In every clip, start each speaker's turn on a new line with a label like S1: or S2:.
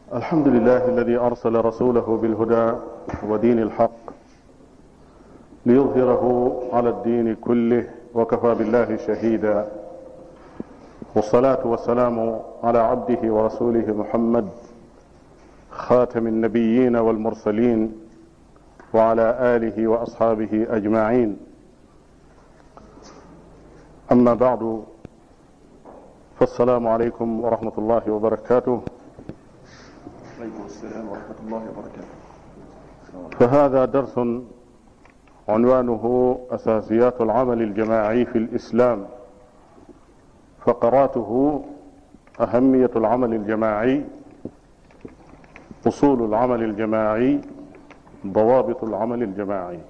S1: الحمد لله الذي أرسل رسوله بالهدى ودين الحق ليظهره على الدين كله وكفى بالله شهيدا والصلاة والسلام على عبده ورسوله محمد خاتم النبيين والمرسلين وعلى آله وأصحابه أجمعين أما بعد فالسلام عليكم ورحمة الله وبركاته
S2: عليكم السلام ورحمة الله وبركاته
S1: فهذا درس عنوانه أساسيات العمل الجماعي في الإسلام فقراته أهمية العمل الجماعي أصول العمل الجماعي ضوابط العمل الجماعي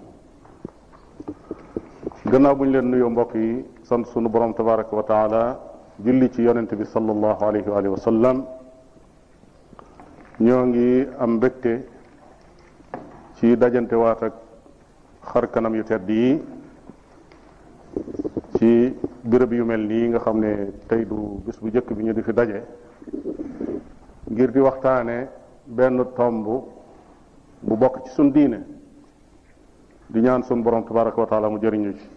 S1: gannaaw bu ñu leen nuyoo mbokk yi sant sunu borom tabaraka wa taala julli ci yonente bi sallallahu alayhi wa sallam ñoo ngi am mbégte ci dajante waat ak xar kanam yu tedd yi ci béréb yu mel nii nga xam ne tey du bis bu njëkk bi ñu di fi daje ngir di waxtaane benn tomb bu bokk ci sun diine di ñaan sun borom tabaraka wa taala mu jëriñu ci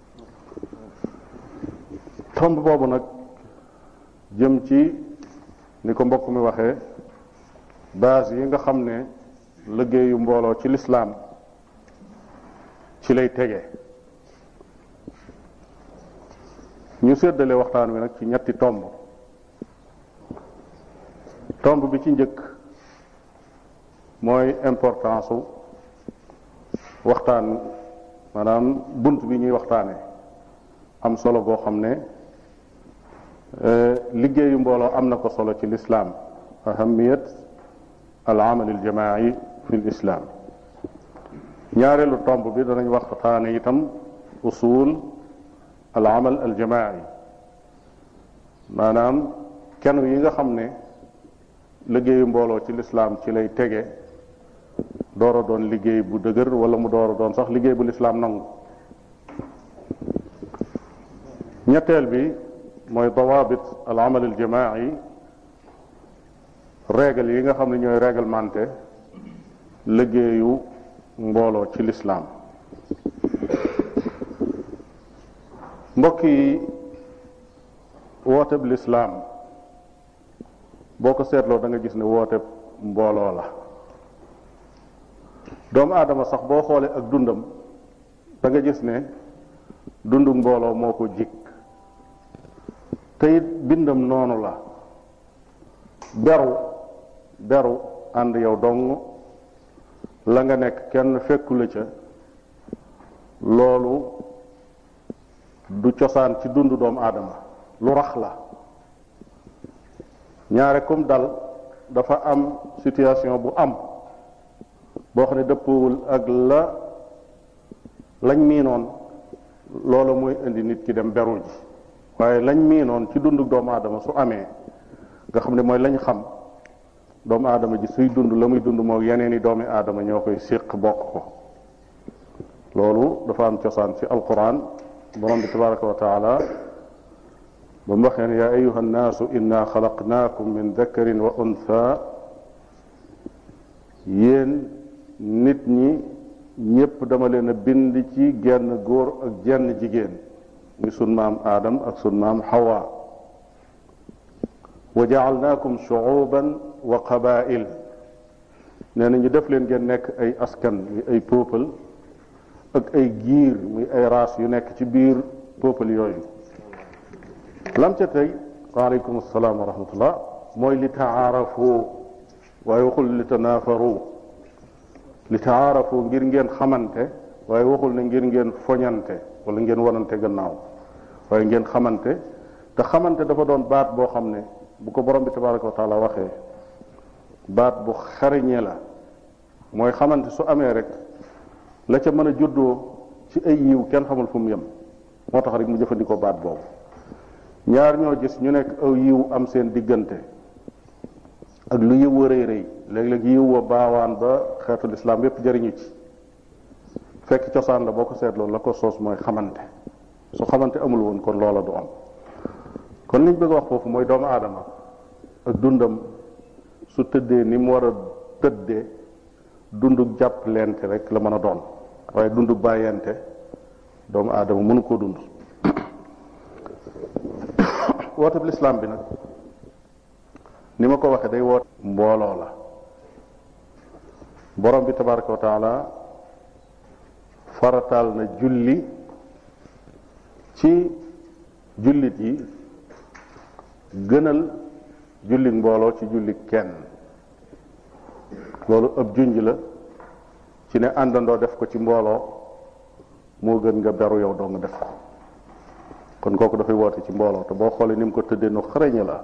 S1: tomb boobu nag jëm ci ni ko mbokk mi waxee base yi nga xam ne liggéeyu mbooloo ci lislaam ci lay tege ñu séddale waxtaan wi nag ci ñetti tomb tomb bi ci njëkk mooy importance u waxtaan maanaam bunt bi ñuy waxtaane am solo boo xam ne liggéeyu mbooloo am na ko solo ci lislaam ahamiyat al amal al jamaai fi l islam ñaareelu tomb bi danañ waxtaane itam usul al amal al jamaai maanaam kenn yi nga xam ne liggéeyu mbooloo ci lislaam ci lay tege door a doon liggéey bu dëgër wala mu door a doon sax liggéey bu lislaam nangu ñetteel bi mooy dawaabit al amal al jamaai règle yi nga xam ne ñooy réglementé liggéeyu mbooloo ci lislaam mbokk yi wooteb lislaam boo ko seetloo da nga gis ne wooteb mbooloo la doomu aadama sax boo xoolee ak dundam da nga gis ne dundu mbooloo moo ko jik te it bindam noonu la beru beru ànd yow dong la nga nekk kenn fekku la ca loolu du cosaan ci dundu doomu aadama lu rax la ñaare comme dal dafa am situation bu am boo xam ne dëppwul ak la lañ miinoon loolu mooy indi nit ki dem beru ji waaye lañ miinoon ci dundu doomu aadama su amee nga xam ne mooy lañ xam doomu aadama ji suy dund la muy dund moo yeneen i doomi aadama ñoo koy séq bokk ko loolu dafa am cosaan ci alquran borom bi tabaraka wa taala ba mu waxee ne yaa ayuha nnaasu inna xalaqnaakum min dakarin wa untha yéen nit ñi ñépp dama leen a bind ci genn góor ak jenn jigéen muy sun maam aadam ak sun maam xawa wa jaalnaakum shuuban wa qabail nee na ñu def leen ngeen nekk ay askan muy ay peuple ak ay giir muy ay race yu nekk ci biir peuple yooyu lam ca tey waaleykum salaam wa rahmatullah mooy li taarafu waaye waxul li tanaafaru li taarafu ngir ngeen xamante waaye waxul ne ngir ngeen foñante wala ngeen wanante gannaaw waaye ngeen xamante te xamante dafa doon baat boo xam ne bu ko borom bi tabaraka wa taala waxee baat bu xariñe la mooy xamante su amee rek la ca mën a juddoo ci ay yiw kenn xamul fu mu yem moo tax rek mu jëfandikoo baat boobu ñaar ñoo gis ñu nekk aw yiw am seen diggante ak lu yiw wa rëy rëy léeg-léeg yiw wa baawaan ba xeetul islam yépp jëriñu ci fekk cosaan la boo ko seetloo la ko soos mooy xamante su xamante amul woon kon loola du am kon liñ bëgg a wax foofu mooy doomu aadama ak dundam su tëddee ni mu war a tëddee dundug jàpp lente rek la mën a doon waaye dundug bàyyente doomu aadama mënu koo dund woote bi lislaam bi nag ni ma ko waxee day woote mbooloo la borom bi tabaraka wa taala farataal na julli ci jullit yi gënal jullit mbooloo ci jullit kenn loolu ëpp junj la ci ne àndandoo def ko ci mbooloo moo gën nga beru yow doo nga def ko kon kooku dafay woote ci mbooloo te boo xoolee ni mu ko tëddee nu xarañe la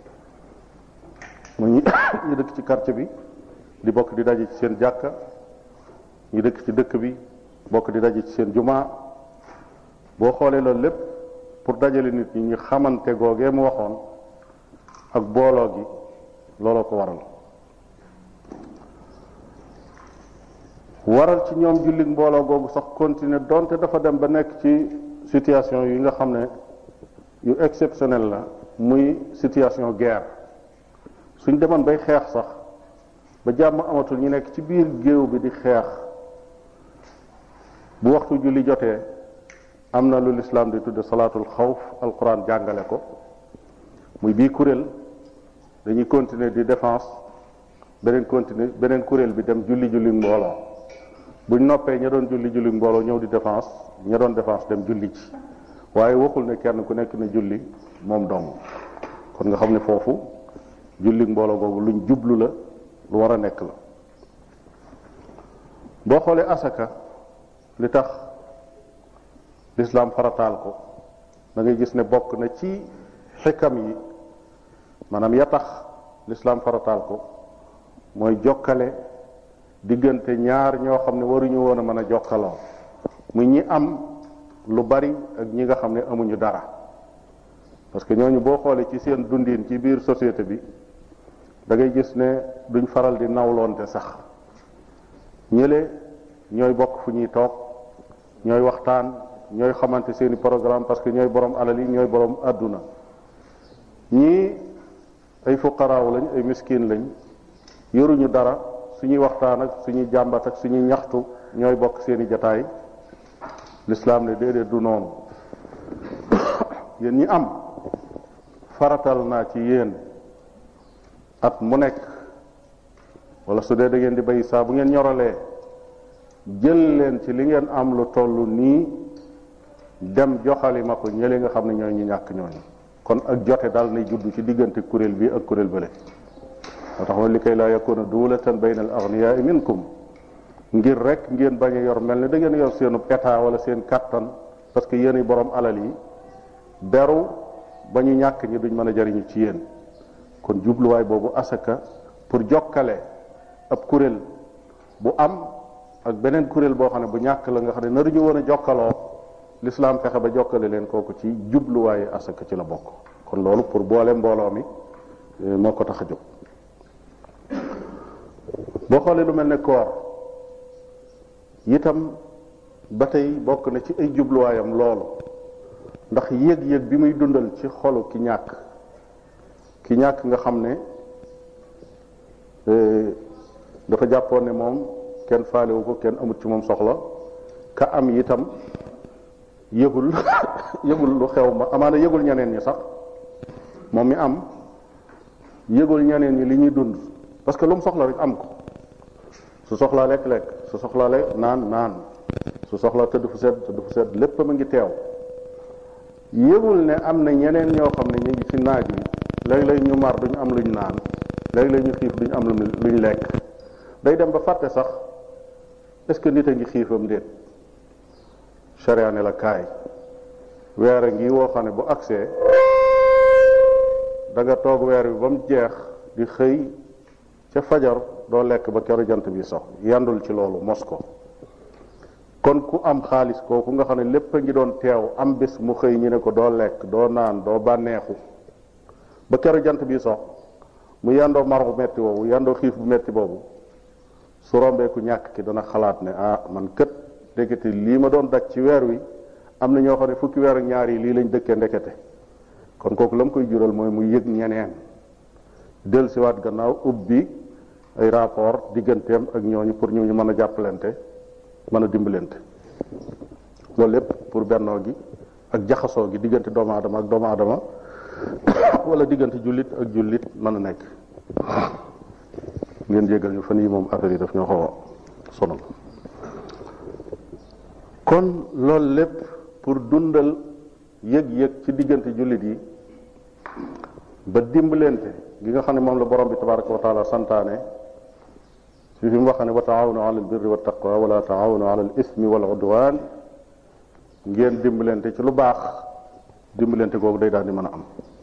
S1: mu ñi ñu dëkk ci quartier bi di bokk di daje ci seen jàkka ñu dëkk ci dëkk bi bokk di daje ci seen jumaa boo xoolee loolu lépp pour dajale nit ñi ñu xamante googee mu waxoon ak booloo gi looloo ko waral waral ci ñoom jullit mbooloo googu sax continuer donte dafa dem ba nekk ci situation yi nga xam ne yu exceptionnel la muy situation guerre suñ demoon bay xeex sax ba jàmm amatul ñu nekk ci biir géew bi di xeex bu waxtu julli jotee am na lu lislaam di tudde salaatul xawf alquran jàngale ko muy bii kuréel dañuy continuer di défense beneen continuer beneen kuréel bi dem julli julli mbooloo buñ noppee ña doon julli julli mbooloo ñëw di défense ña doon défense dem julli ci waaye waxul ne kenn ku nekk ne julli moom dong kon nga xam ne foofu julli mbooloo googu luñ jublu la lu war a nekk la boo xoolee asaka li tax lislaam farataal ko da ngay gis ne bokk na ci xikam yi maanaam ya tax lislaam farataal ko mooy jokkale diggante ñaar ñoo xam ne waruñu woon a mën a jokkaloo muy ñi am lu bari ak ñi nga xam ne amuñu dara parce que ñooñu boo xoolee ci seen dundin ci biir société bi da ngay gis ne duñ faral di nawloonte sax ñële ñooy bokk fu ñuy toog ñooy waxtaan ñooy xamante seeni programme parce que ñooy borom alal yi ñooy borom àdduna ñii ay fuqaraaw lañ ay miskin lañ yoruñu dara suñuy waxtaan ak suñuy jàmbat ak suñuy ñaxtu ñooy bokk seeni jataay lislaam ne déedéet du noonu yéen ñi am faratal naa ci yéen at mu nekk wala su dee da ngeen di bay saa bu ngeen ñoralee jël leen ci li ngeen am lu toll nii dem joxali ma ko ñële nga xam ne ñooy ñu ñàkk ñooñu kon ak jote daal nay judd ci diggante kuréel bi ak kuréel bële moo tax ma li kay laa yakuna duulatan bayna al agniyaai minkum ngir rek ngeen bañ a yor mel ne da ngeen yor seenu état wala seen kattan parce que yéen borom alal yi beru ba ñu ñàkk ñi duñ mën a jariñu ci yéen kon jubluwaay boobu asaka pour jokkale ab kuréel bu am ak beneen kuréel boo xam ne bu ñàkk la nga xam ne naruñu woon a jokkaloo lislaam fexe ba jokkale leen kooku ci jubluwaayu asaka ci la bokk kon loolu pour boole mbooloo mi moo ko tax a jóg boo xoolee lu mel ne koor itam ba tey bokk na ci ay jubluwaayam loolu ndax yëg-yëg bi muy dundal ci xolu ki ñàkk ki ñàkk nga xam ne dafa jàppoon ne moom kenn faalewu ko kenn amut ci moom soxla ka am itam yëgul yëgul lu xew ma amaana yëgul ñeneen ñi sax moom mi am yëgul ñeneen ñi li ñuy dund parce que lu mu soxla rek am ko su soxlaa lekk-lekk su soxlaa lekk naan naan su soxlaa tëdd fu sedd tëdd fu sedd lépp ma ngi teew yëgul ne am na ñeneen ñoo xam ne ñu ngi ci naaj wi léeg-léeg ñu mar duñ am luñ naan léeg-léeg ñu xiif duñ am luñ lekk day dem ba fàtte sax est-ce que nit a ngi xiifam déet charia ne la kaay weer a ngi woo xam ne bu agsee da nga toog weer bi ba mu jeex di xëy ca fajar doo lekk ba keroog jant bi sox yandul ci loolu mos ko kon ku am xaalis kooku nga xam ne lépp a ngi doon teew am bés mu xëy ñu ne ko doo lekk doo naan doo bànneexu ba keroog jant bi sox mu yandoo mar bu metti boobu yandoo xiif bu metti boobu su rombee ku ñàkk ki dana xalaat ne ah man kët ndekete lii ma doon daj ci weer wi am na ñoo xam ne fukki weer ak ñaar yi lii lañ dëkkee ndekete kon kooku la mu koy jural mooy mu yëg ñeneen dellusiwaat gannaaw ubbi ay rapport digganteem ak ñooñu pour ñu mën a jàppalante mën a dimbalante loolu lépp pour bennoo gi ak jaxasoo gi diggante doomu aadama ak doomu aadama wala diggante jullit ak jullit mën a nekk ngeen jégal ñu fan yi moom affaire yi daf ñoo xaw a sonal kon loolu lépp pour dundal yëg-yëg ci diggante jullit yi ba dimbalante gi nga xam ne moom la borom bi tabaraka wa taala santaane ci fi mu wax ne wa taawanu ala albirri wa taqwa wala taawanu ala al ismi wal udwan ngeen dimbalante ci lu baax dimbalante googu day daal di mën a am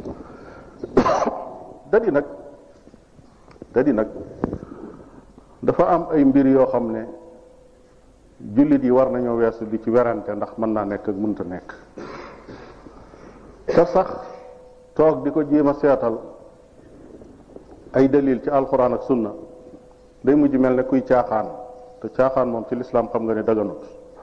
S1: dadi nag dadi nag dafa am ay mbir yoo xam ne jullit yi war nañoo weesu di ci werante ndax mën naa nekk ak mënta nekk te sax toog di ko jéem a seetal ay dalil ci alxuraan ak sunna day mujj mel ne kuy caaxaan te caaxaan moom ci lislaam xam nga ne daganut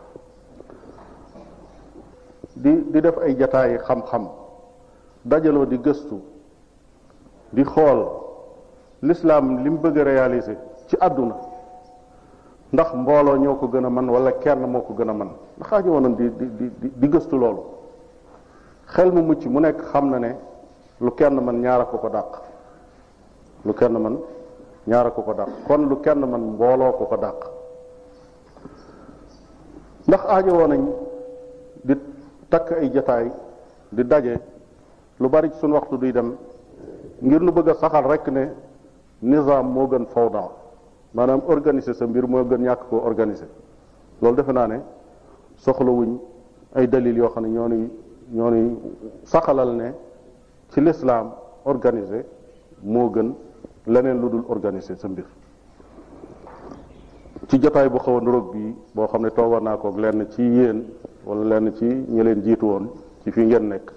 S1: di di def ay jataayi xam-xam dajaloo di gëstu di xool lislaam li mu bëgg a réaliser ci àdduna ndax mbooloo ñoo ko gën a mën wala kenn moo ko gën a mën ndax aajo woon di di di di gëstu loolu xel mu mucc mu nekk xam na ne lu kenn mën ñaara ko ko dàq lu kenn mën ñaara ko ko dàq kon lu kenn mën mbooloo ko ko dàq ndax aajo woon nañ di takk ay jataay di daje lu bari ci suñu waxtu duy dem ngir nu bëgg a saxal rek ne nizaam moo gën fawda maanaam organiser sa mbir moo gën ñàkk koo organiser loolu defe naa ne soxlawuñ ay dalil yoo xam ne ñoo ni ñoo ni saxalal ne ci lislaam organiser moo gën leneen lu dul organiser sa mbir ci jotaay bu xaw a nuroog bii boo xam ne toogoon naa koog lenn ci yéen wala lenn ci ñi leen jiitu woon ci fii ngeen nekk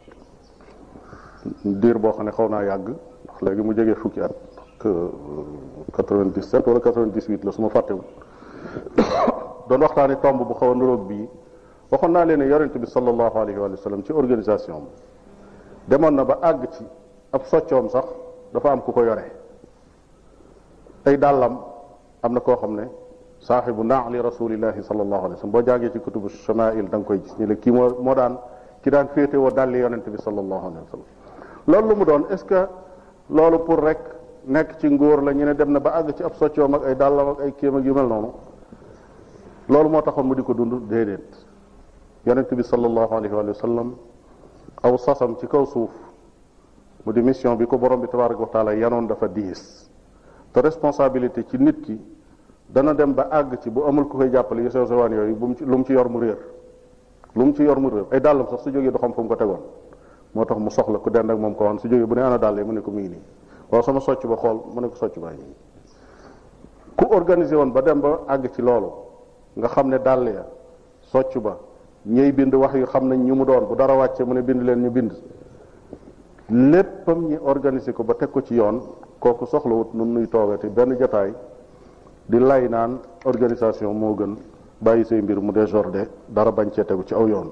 S1: diir boo xam ne xaw naa yàgg ndax léegi mu jege fukki at que 97 wala 98 la su ma fàttewul doon waxtaani tomb bu xaw a nuroog bii waxoon naa leen ne yonent bi sallallahu alayhi wa sallam ci organisation demoon na ba àgg ci ab soccoom sax dafa am ku ko yore ay dàllam am na koo xam ne saaxibu naali rasulillahi sallallahu alayhi wa sallam boo jàngee ci kutubu shamail da nga koy gis ñu ne kii moo moo daan ki daan féete woo dàlli yonent bi sallallahu alayhi wa sallam loolu lu mu doon est ce que loolu pour rek nekk ci ngóor la ñu ne dem na ba àgg ci ab soccoom ak ay dàllam ak ay kéem ak yu mel noonu loolu moo taxoon mu di ko dund déedéet yonent bi sallallahu alayhi wa sallam aw sasam ci kaw suuf mu di mission bi ko borom bi tabaraka wa taala yanoon dafa diis te responsabilité ci nit ki dana dem ba àgg ci bu amul ku koy jàppale yu sew sewaan yooyu bu mu ci lu mu ci yor mu réer lu mu ci yor mu réer ay dàllam sax su jógee du xam fu mu ko tegoon moo tax mu soxla ku dend ak moom ko woon su jógee bu ne ana dàll yi mu ne ko mu ngi nii waaw sama socc ba xool mu ne ko socc baa ngi ku organisé woon ba dem ba àgg ci loolu nga xam ne dàll ya socc ba ñëy bind wax yu xam nañ ñu mu doon bu dara wàccee mu ne bind leen ñu bind léppam ñi organisé ko ba teg ko ci yoon kooku soxlawut nun nuy toogati benn jataay di lay naan organisation moo gën bàyyi say mbir mu désordre dara bañ cee tegu ci aw yoon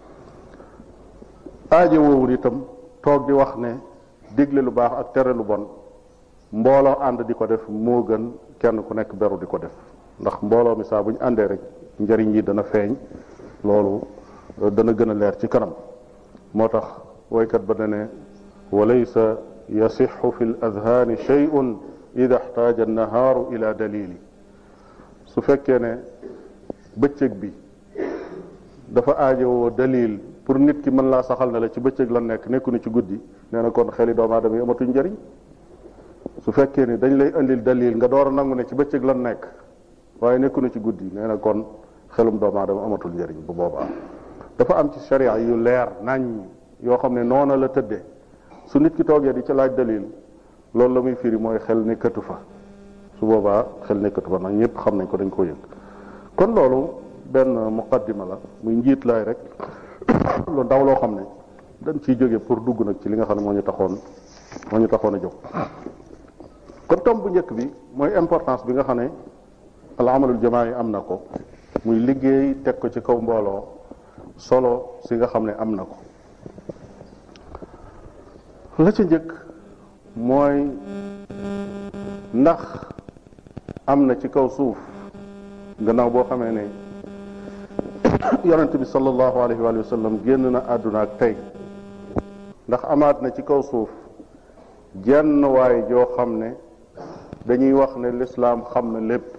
S1: aajo woowul itam toog di wax ne digle lu baax ak tere lu bon mbooloo ànd di ko def moo gën kenn ku nekk beru di ko def ndax mbooloo mi saa bu ñu àndee rek njëriñ yi dana feeñ loolu dana gën a leer ci kanam moo tax woykat ba ne wa laysa yasixu fi l adhaani shay'un ida xtaaja annahaaru ila dalili su fekkee ne bëccëg bi dafa aajowoo dalil pour nit ki mën laa saxal ne la ci bëccëg la nekk nekku ni ci guddi nee na kon xeli doomu aadama yi amatuñ njëriñ su fekkee ni dañ lay indil dalil nga door a nangu ne ci bëccëg la nekk waaye nekku na ci guddi nee na kon xelum doomu aadama amatul njëriñ bu boobaa dafa am ci sharia yu leer nañ yoo xam ne noona la tëddee su nit ki toogee di ci laaj dalil loolu la muy firi mooy xel nekkatu fa su boobaa xel nekkatu fa nag ñëpp xam nañ ko dañ ko yëg kon loolu benn muqaddima la muy njiit laay rek lu ndaw loo xam ne dañ ciy jóge pour dugg nag ci li nga xam ne moo ñu taxoon moo ñu taxoon a jóg kon tom bu njëkk bi mooy importance bi nga xam ne al amalul jamaa yi am na ko muy liggéey teg ko ci kaw mbooloo solo si nga xam ne am na ko la ca njëkk mooy ndax am na ci kaw suuf gannaaw boo xamee ne yonent bi sallallahu alayhi wa sallam génn na àdduna ak tey ndax amaat na ci kaw suuf jenn waay joo xam ne dañuy wax ne lislaam xam na lépp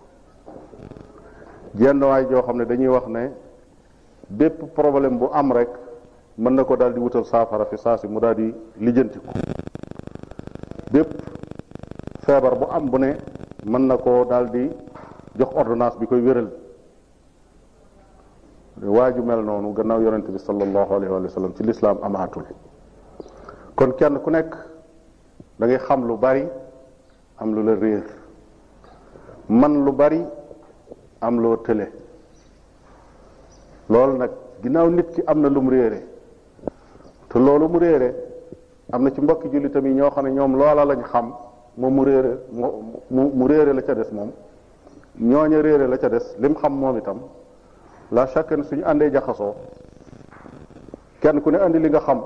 S1: jenn waay joo xam ne dañuy wax ne bépp problème bu am rek mën na ko daal di wutal saafara fi saa si mu daal di lijjanti ko bépp feebar bu am bu ne mën na koo daal di jox ordonnance bi koy wéral waa ju mel noonu gannaaw yonente bi sallallahu alayhi wa sallam ci lislaam amaatul kon kenn ku nekk da ngay xam lu bari am lu la réer man lu bari am loo tële loolu nag ginnaaw nit ki am na lu mu réere te loolu mu réere am na ci mbokki jullitam yi ñoo xam ne ñoom loola lañ xam moom mu réere mu mu réere la ca des moom ñooña réere la ca des lim xam moom itam la chaque ne suñu àndee jaxasoo kenn ku ne andi li nga xam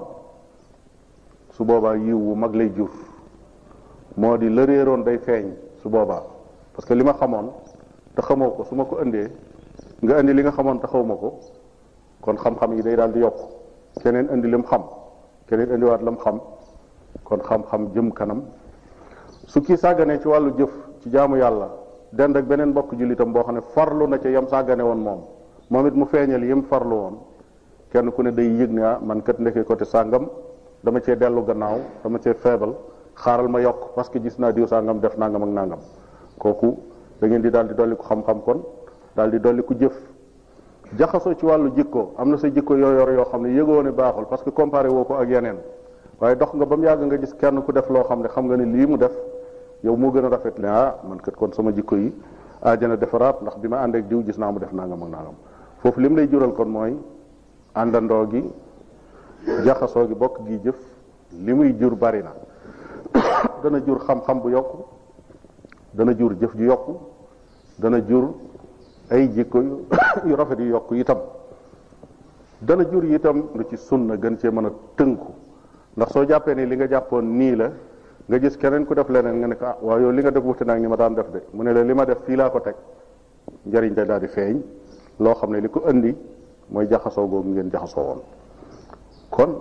S1: su boobaa yiw wu mag lay jur moo di la réeroon day feeñ su boobaa parce que li ma xamoon te xamoo ko su ma ko indee nga indi li nga xamoon te xawma ko kon xam-xam yi day daal di yokk keneen indi lim xam keneen indiwaat lam xam kon xam-xam jëm kanam su kii sàgganee ci wàllu jëf ci jaamu yàlla dend ak beneen mbokk jullitam boo xam ne farlu na ca yam sàggane woon moom moom it mu feeñal yim farlu woon kenn ku ne day yëg ne ah man kat nekkee côté sàngam dama cee dellu gannaaw dama cee feebal xaaral ma yokk parce que gis naa diw sàngam def nangam ak nangam kooku da ngeen di daal di dolli ko xam-xam kon daal di dolli ko jëf jaxasoo ci wàllu jikko am na sa jikko yoo yor yoo xam ne yëgoo ne baaxul parce que comparé woo ko ak yeneen waaye dox nga ba mu yàgg nga gis kenn ku def loo xam ne xam nga ne lii mu def yow moo gën a rafet ne ah man kat kon sama jikko yi aajana defaraat ndax bi ma àndeek diw gis naa mu def nangam ak nangam foofu li mu lay jural kon mooy àndandoo gi jaxasoo gi bokk gi jëf li muy jur bari na dana jur xam-xam bu yokku dana jur jëf ju yokku dana jur ay jikko yu rafet yu yokku itam dana jur itam lu ci sunna gën cee mën a tënku ndax soo jàppee ni li nga jàppoon nii la nga gis keneen ku def leneen nga ne ko ah waaw yow li nga def wuute naag ni ma daan def de mu ne la li ma def fii laa ko teg njëriñ day daal di feeñ loo xam ne li ko indi mooy jaxasoo googu ngeen jaxasoo woon kon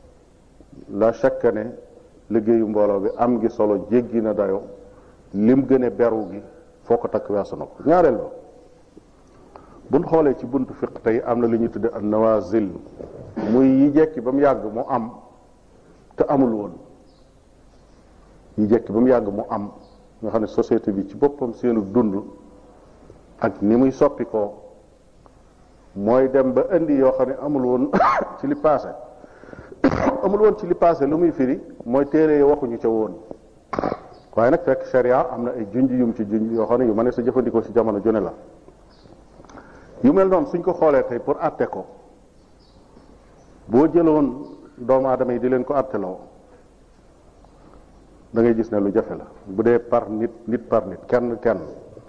S1: la chaque ne liggéeyu mbooloo bi am gi solo jéggi na dayo lim gën a beru gi foo ko takk weesu na ko ñaareel ba buñ xoolee ci buntu fiq tey am na lu ñuy tudde an nawazil muy yi jekki ba mu yàgg mu am te amul woon yi jekki ba mu yàgg mu am nga xam ne société bi ci boppam seenu dund ak ni muy soppi ko mooy dem ba indi yoo xam ne amul woon ci li passé amul woon ci li passé lu muy firi mooy téere yi waxuñu ca woon waaye nag fekk sharia am na ay junj yum ci junj yoo xam ne yu ma ne sa jëfandikoo ci jamono jone la yu mel noonu suñ ko xoolee tey pour atte ko boo jëloon doomu aadama yi di leen ko atteloo da ngay gis ne lu jafe la bu dee par nit nit par nit kenn kenn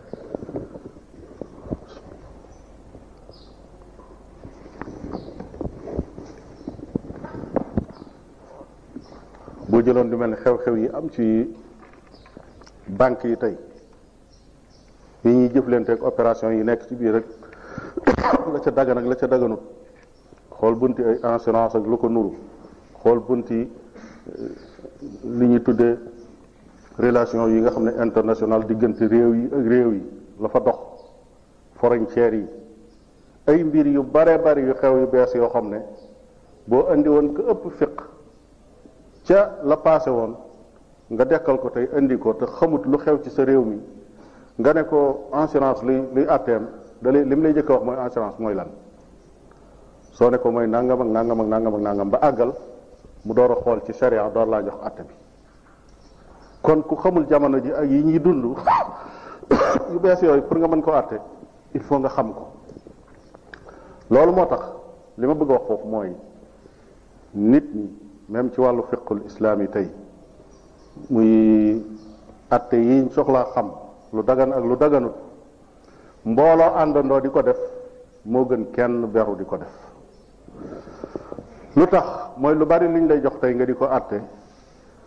S1: boo jëloon lu mel ne xew-xew yi am ci banque yi tey yi ñuy jëflanteeg opération yi nekk ci biir rek la ca dagan ak la ca daganut xool bunti ay assurance ak lu ko nuru xool bunti li ñuy tuddee relation yi nga xam ne international diggante réew yi ak réew yi la fa dox frontières yi ay mbir yu bare bari yu xew yu bees yoo xam ne boo indi woon ko ëpp fiq ca la passé woon nga dekkal ko tey indi ko te xamut lu xew ci sa réew mi nga ne ko assurance luy luy atteem da lay li mu lay jëkk a wax mooy assurance mooy lan soo ne ko mooy nangam ak nangam ak nangam ak nangam ba àggal mu door a xool ci sharia door laa jox atte bi kon ku xamul jamono ji ak yi ñuy dund yu bees yooyu pour nga mën ko atte il faut nga xam ko loolu moo tax li ma bëgg a wax foofu mooy nit ñi même ci wàllu fiqul islaam yi tey muy atte yi soxlaa xam lu dagan ak lu daganut mbooloo àndandoo di ko def moo gën kenn beru di ko def lu tax mooy lu bari liñ lay jox tey nga di ko atte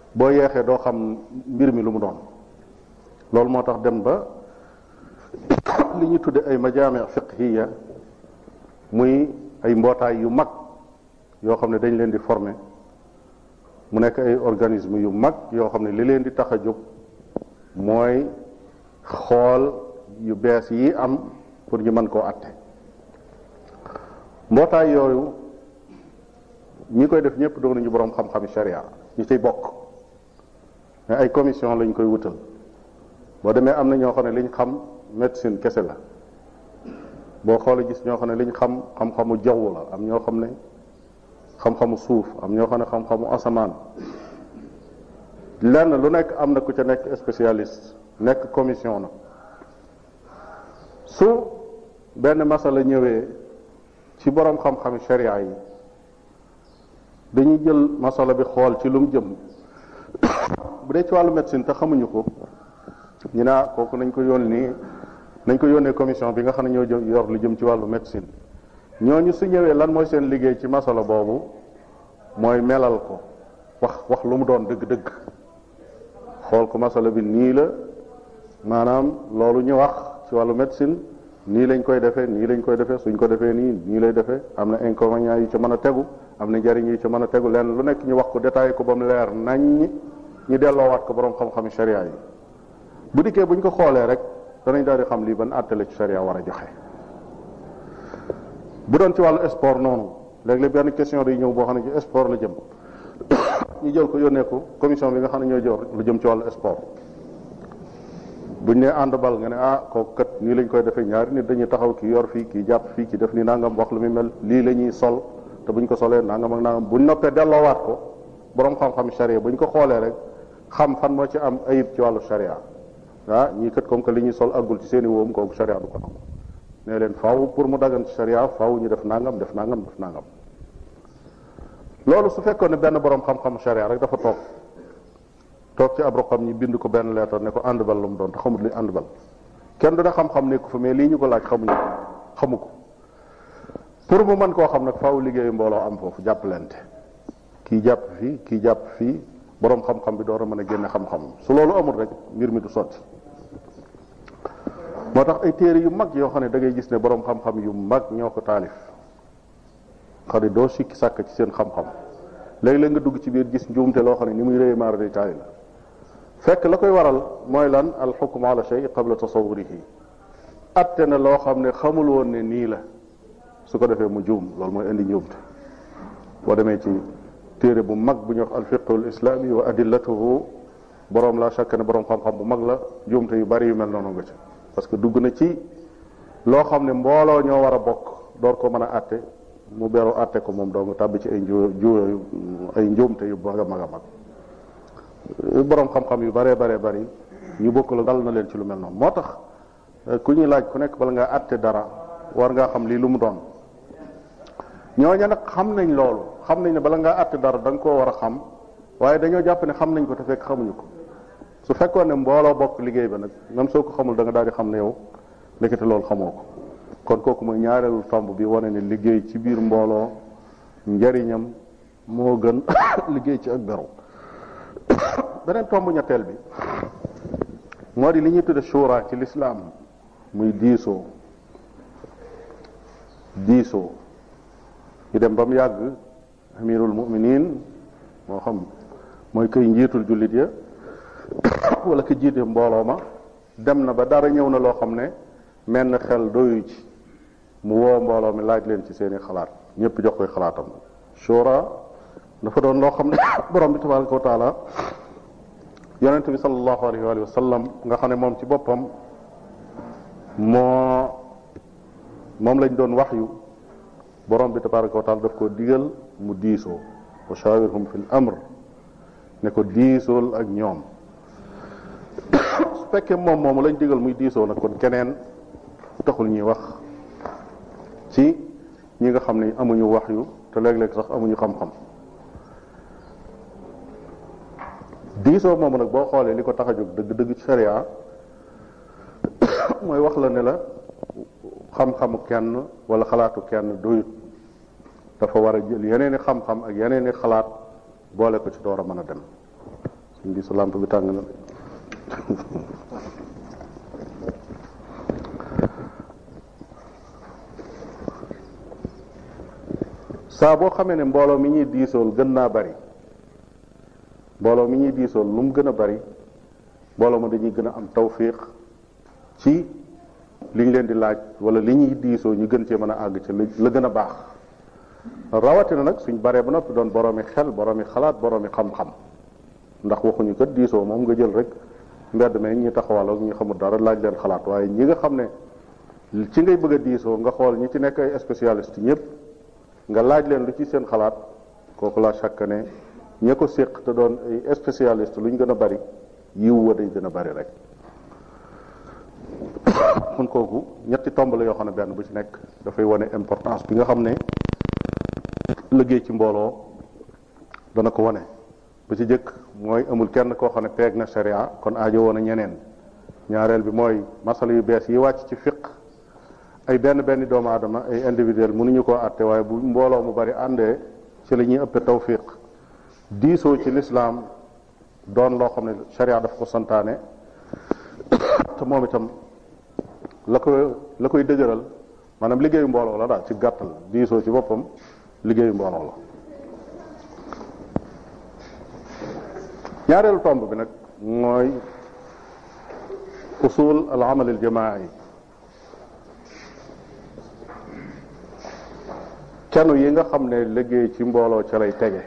S1: boo yeexee doo xam mbir mi lu mu doon loolu moo tax dem ba li ñu tudde ay majaami fiqhiya muy ay mbootaay yu mag yoo xam ne dañ leen di former mu nekk ay organisme yu mag yoo xam ne li leen di tax a jóg mooy xool yu bees yi am pour ñu mën koo atte mbootaay yooyu ñi koy def ñëpp doon nañu boroom xam-xami sharia ñi ciy bokk mais ay commission lañ koy wutal boo demee am na ñoo xam ne liñ xam médecine kese la boo xoolee gis ñoo xam ne liñ xam xam-xamu jaww la am ñoo xam ne xam-xamu suuf am ñoo xam ne xam-xamu asamaan lenn lu nekk am na ku ca nekk spécialiste nekk commission na su benn masala ñëwee ci boroom xam-xami sharia yi dañuy jël masala bi xool ci lu mu jëm bu dee ci wàllu médecine te xamuñu ko ñu naa kooku nañ ko yónni nañ ko yónnee commission bi nga xam ne ñoo yor lu jëm ci wàllu médecine ñooñu su ñëwee lan mooy seen liggéey ci masala boobu mooy melal ko wax wax lu mu doon dëgg-dëgg xool ko masala bi nii la maanaam loolu ñu wax ci wàllu médecine nii lañ koy defee nii lañ koy defee suñ ko defee nii nii lay defee am na inconvénients yu ci mën a tegu am na njariñ yu ci mën a tegu lenn lu nekk ñu wax ko détaillé ko ba mu leer nañ ñu delloowaat ko borom xam-xami sharia yi bu dikkee buñ ko xoolee rek danañ daal di xam lii ban àtte la ci sharia war a joxe bu doon ci wàllu sport noonu léeg-léeg benn question day ñëw boo xam ne ci sport la jëm ñu jël ko yónnee ko commission bi nga xam ne ñoo jor lu jëm ci wàllu sport buñ ne ànd bal nga ne ah kooku kat nii lañ koy defee ñaari nit dañuy taxaw ki yor fii kii jàpp fii ki def ni nangam wax lu muy mel lii la ñuy sol te buñ ko solee nangam ak nangam buñ noppee delloowaat ko borom xam-xam sharia buñ ko xoolee rek xam fan moo ci am ayib ci wàllu sharia ah ñii kat comme que li ñuy sol aggul ci seen i wóom kooku sharia du ko nangu ne leen faaw pour mu dagan ci sharia faaw ñu def nangam def nangam def nangam loolu su fekkoon ne benn borom xam-xam sharia rek dafa toog toog ci ab roqam ñi bind ko benn leetar ne ko àndbal lu mu doon te xamut li àndbal kenn du ne xam-xam ne ko fa mais lii ñu ko laaj xamuñu ko xamu ko pour mu mën koo xam nag faaw liggéeyu mbooloo am foofu jàppalante kii jàpp fii kii jàpp fii borom xam-xam bi door a mën a génne xam-xam su loolu amul rek mbir mi du sotti moo tax ay téere yu mag yoo xam ne da ngay gis ne borom xam-xam yu mag ñoo ko taalif xam ne doo sikki sàkk ci seen xam-xam léeg-léeg nga dugg ci biir gis njuumte loo xam ne ni muy réy maar day taali la fekk la koy waral mooy lan al xukm ala shay qabla tasawurihi atte na loo xam ne xamul woon ne nii la su ko defee mu juum loolu mooy indi njuumte boo demee ci téere bu mag bu ñuy wax al fiqhu al islami wa adillatuhu borom la chaque ne borom xam-xam bu mag la njuumte yu bari yu mel noonu nga ci parce que dugg na ci loo xam ne mbooloo ñoo war a bokk door ko mën a atte mu beru atte ko moom doo nga tàbbi ci ay nju ju ay njuumte yu mag a mag a mag borom xam-xam yu baree baree bari ñu bokk la dal na leen ci lu mel noonu moo tax ku ñuy laaj ku nekk bala ngaa atte dara war ngaa xam lii lu mu doon ñooña nag xam nañ loolu xam nañ ne bala ngaa atte dara da nga koo war a xam waaye dañoo jàpp ne xam nañ ko te fekk xamuñu ko su fekkoon ne mbooloo bokk liggéey ba nag même soo ko xamul da nga daal di xam ne yow ndekete loolu xamoo ko kon kooku mooy ñaareelu tomb bi wane ne liggéey ci biir mbooloo njariñam moo gën liggéey ci ak beru beneen tomb ñetteel bi moo di li ñuy tudde shura ci lislaam muy diisoo diisoo ñu dem ba mu yàgg amirul muminin moo xam mooy koy njiitul jullit ya wala ko jiite mbooloo ma dem na ba dara ñëw na loo xam ne menn xel doyu ci mu woo mbooloo mi laaj leen ci seeni xalaat ñëpp jox koy xalaatam shura dafa doon loo xam ne borom bi tabaraka wa taala yonent bi sallallahu alayhi wa sallam nga xam ne moom ci boppam moo moom lañ doon wax yu borom bi tabaraka wa taala daf ko digal mu diisoo wa shawirhum fil amr ne ko diisool ak ñoom su fekkee moom moomu lañ digal muy diisoo nag kon keneen taxul ñuy wax ci ñi nga xam ne amuñu wax yu te léeg-léeg sax amuñu xam-xam diisoo moomu nag boo xoolee li ko tax a jóg dëgg-dëgg ci sharia mooy wax la ne la xam-xamu kenn wala xalaatu kenn doyut dafa war a jël yeneen i xam-xam ak yeneen i xalaat boole ko ci door a mën a dem suñ bi sa lampe bi tàng na saa boo xamee ne mbooloo mi ñuy diisool gën naa bari mbooloo mi ñuy diisool lu mu gën a bari mbooloo ma dañuy gën a am tawfiq ci liñ leen di laaj wala li ñuy diisoo ñu gën cee mën a àgg ci la gën a baax rawatina nag suñ baree ba noppi doon boroomi xel boroomi xalaat boroomi xam-xam ndax waxuñu kat diisoo moom nga jël rek mbedd me ñi taxawal ak ñi xamul dara laaj leen xalaat waaye ñi nga xam ne ci ngay bëgg a diisoo nga xool ñi ci nekk ay spécialiste ñëpp nga laaj leen lu ci seen xalaat kooku laa chaque ne ña ko séq te doon ay spécialiste lu ñu gën a bari yiw wa day gën a bari rek kon kooku ñetti tomb la yoo xam ne benn bu ci nekk dafay wane importance bi nga xam ne liggéey ci mbooloo dana ko wane bu ci jëkk mooy amul kenn koo xam ne peeg na sharia kon aajo woon a ñeneen ñaareel bi mooy masala yu bees yi wàcc ci fiq ay benn benn doomu aadama ay individuel mënuñu koo àtte waaye bu mbooloo mu bari àndee ci la ñuy ëppe tawfiq diisoo ci lislaam doon loo xam ne sharia daf ko santaane te moom itam la ko la koy dëgëral maanaam liggéeyu mbooloo la daal ci gàttal diisoo ci boppam liggéeyu mbooloo la ñaareelu tomb bi nag mooy usul al amal al jamaai kenu yi nga xam ne liggéey ci mbooloo ca lay tege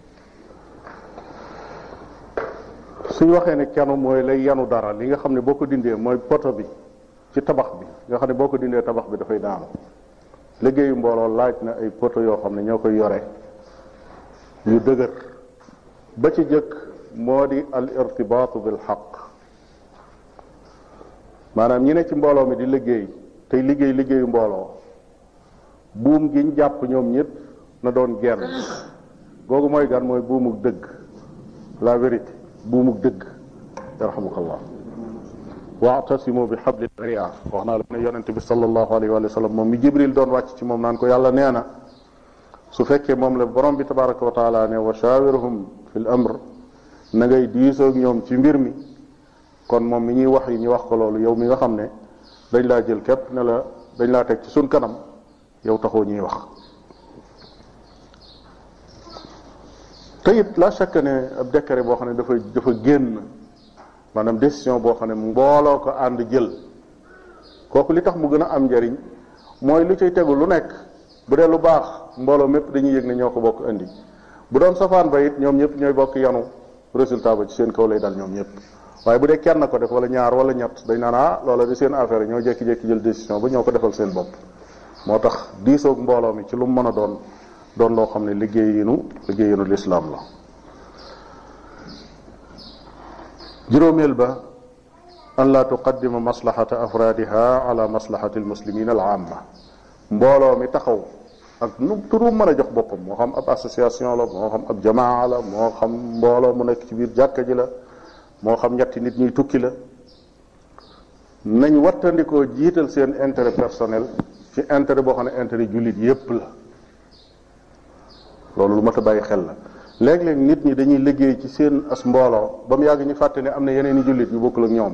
S1: suñ waxee ne kenu mooy lay yanu dara li nga xam ne boo ko dindee mooy poto bi ci tabax bi nga xam ne boo ko dindee tabax bi dafay daanu liggéeyu mbooloo laaj na ay poto yoo xam ne ñoo koy yore yu dëgër ba ci jëkk moo di al irtibaatu bil xaq maanaam ñi ne ci mbooloo mi di liggéey tey liggéey liggéeyu mbooloo buum giñ jàpp ñoom ñëpp na doon genn googu mooy gan mooy buumuk dëgg la vérité buumuk dëgg yarhamukallah waatasimu bi xabli sharia wax naa la ne yonente bi sallallahu alayhi wa sallam moom mi jibril doon wàcc ci moom naan ko yàlla nee na su fekkee moom la borom bi tabaraka wa taala ne wa shawirhum fi l amr na ngay diisoog ñoom ci mbir mi kon moom mi ñuy wax yi ñu wax ko loolu yow mi nga xam ne dañ laa jël képp ne la dañ laa teg ci suñ kanam yow taxoo ñuy wax te it la chaque ne ab décret boo xam ne dafa dafa génn maanaam décision boo xam ne mbooloo ko ànd jël kooku li tax mu gën a am njariñ mooy lu cay tegu lu nekk bu dee lu baax mbooloo mépp dañuy yëg ne ñoo ko bokk indi bu doon safaan ba it ñoom ñëpp ñooy bokk yanu résultat ba ci seen kaw lay dal ñoom ñëpp waaye bu dee kenn ko def wala ñaar wala ñett dañ naan ah loola di seen affaire ñoo jékki-jékki jël décision ba ñoo ko defal seen bopp moo tax diisoog mbooloo mi ci lu mu mën a doon doon loo xam ne liggéeyinu liggéeyinu lislaam la juróomeel ba an laa tuqaddima maslahata afraadiha ala maslahati almuslimin al amma mbooloo mi taxaw ak nu turu mën a jox boppam moo xam ab association la moo xam ab jamaa la moo xam mbooloo mu nekk ci biir jàkka ji la moo xam ñetti nit ñuy tukki la nañ wattandikoo jiital seen intérêt personnel ci intérêt boo xam ne intérêt jullit yépp la loolu lu mat a bàyyi xel la léeg-léeg nit ñi dañuy liggéey ci seen as mbooloo ba mu yàgg ñu fàtte ne am na yeneen i jullit yu bokkul ak ñoom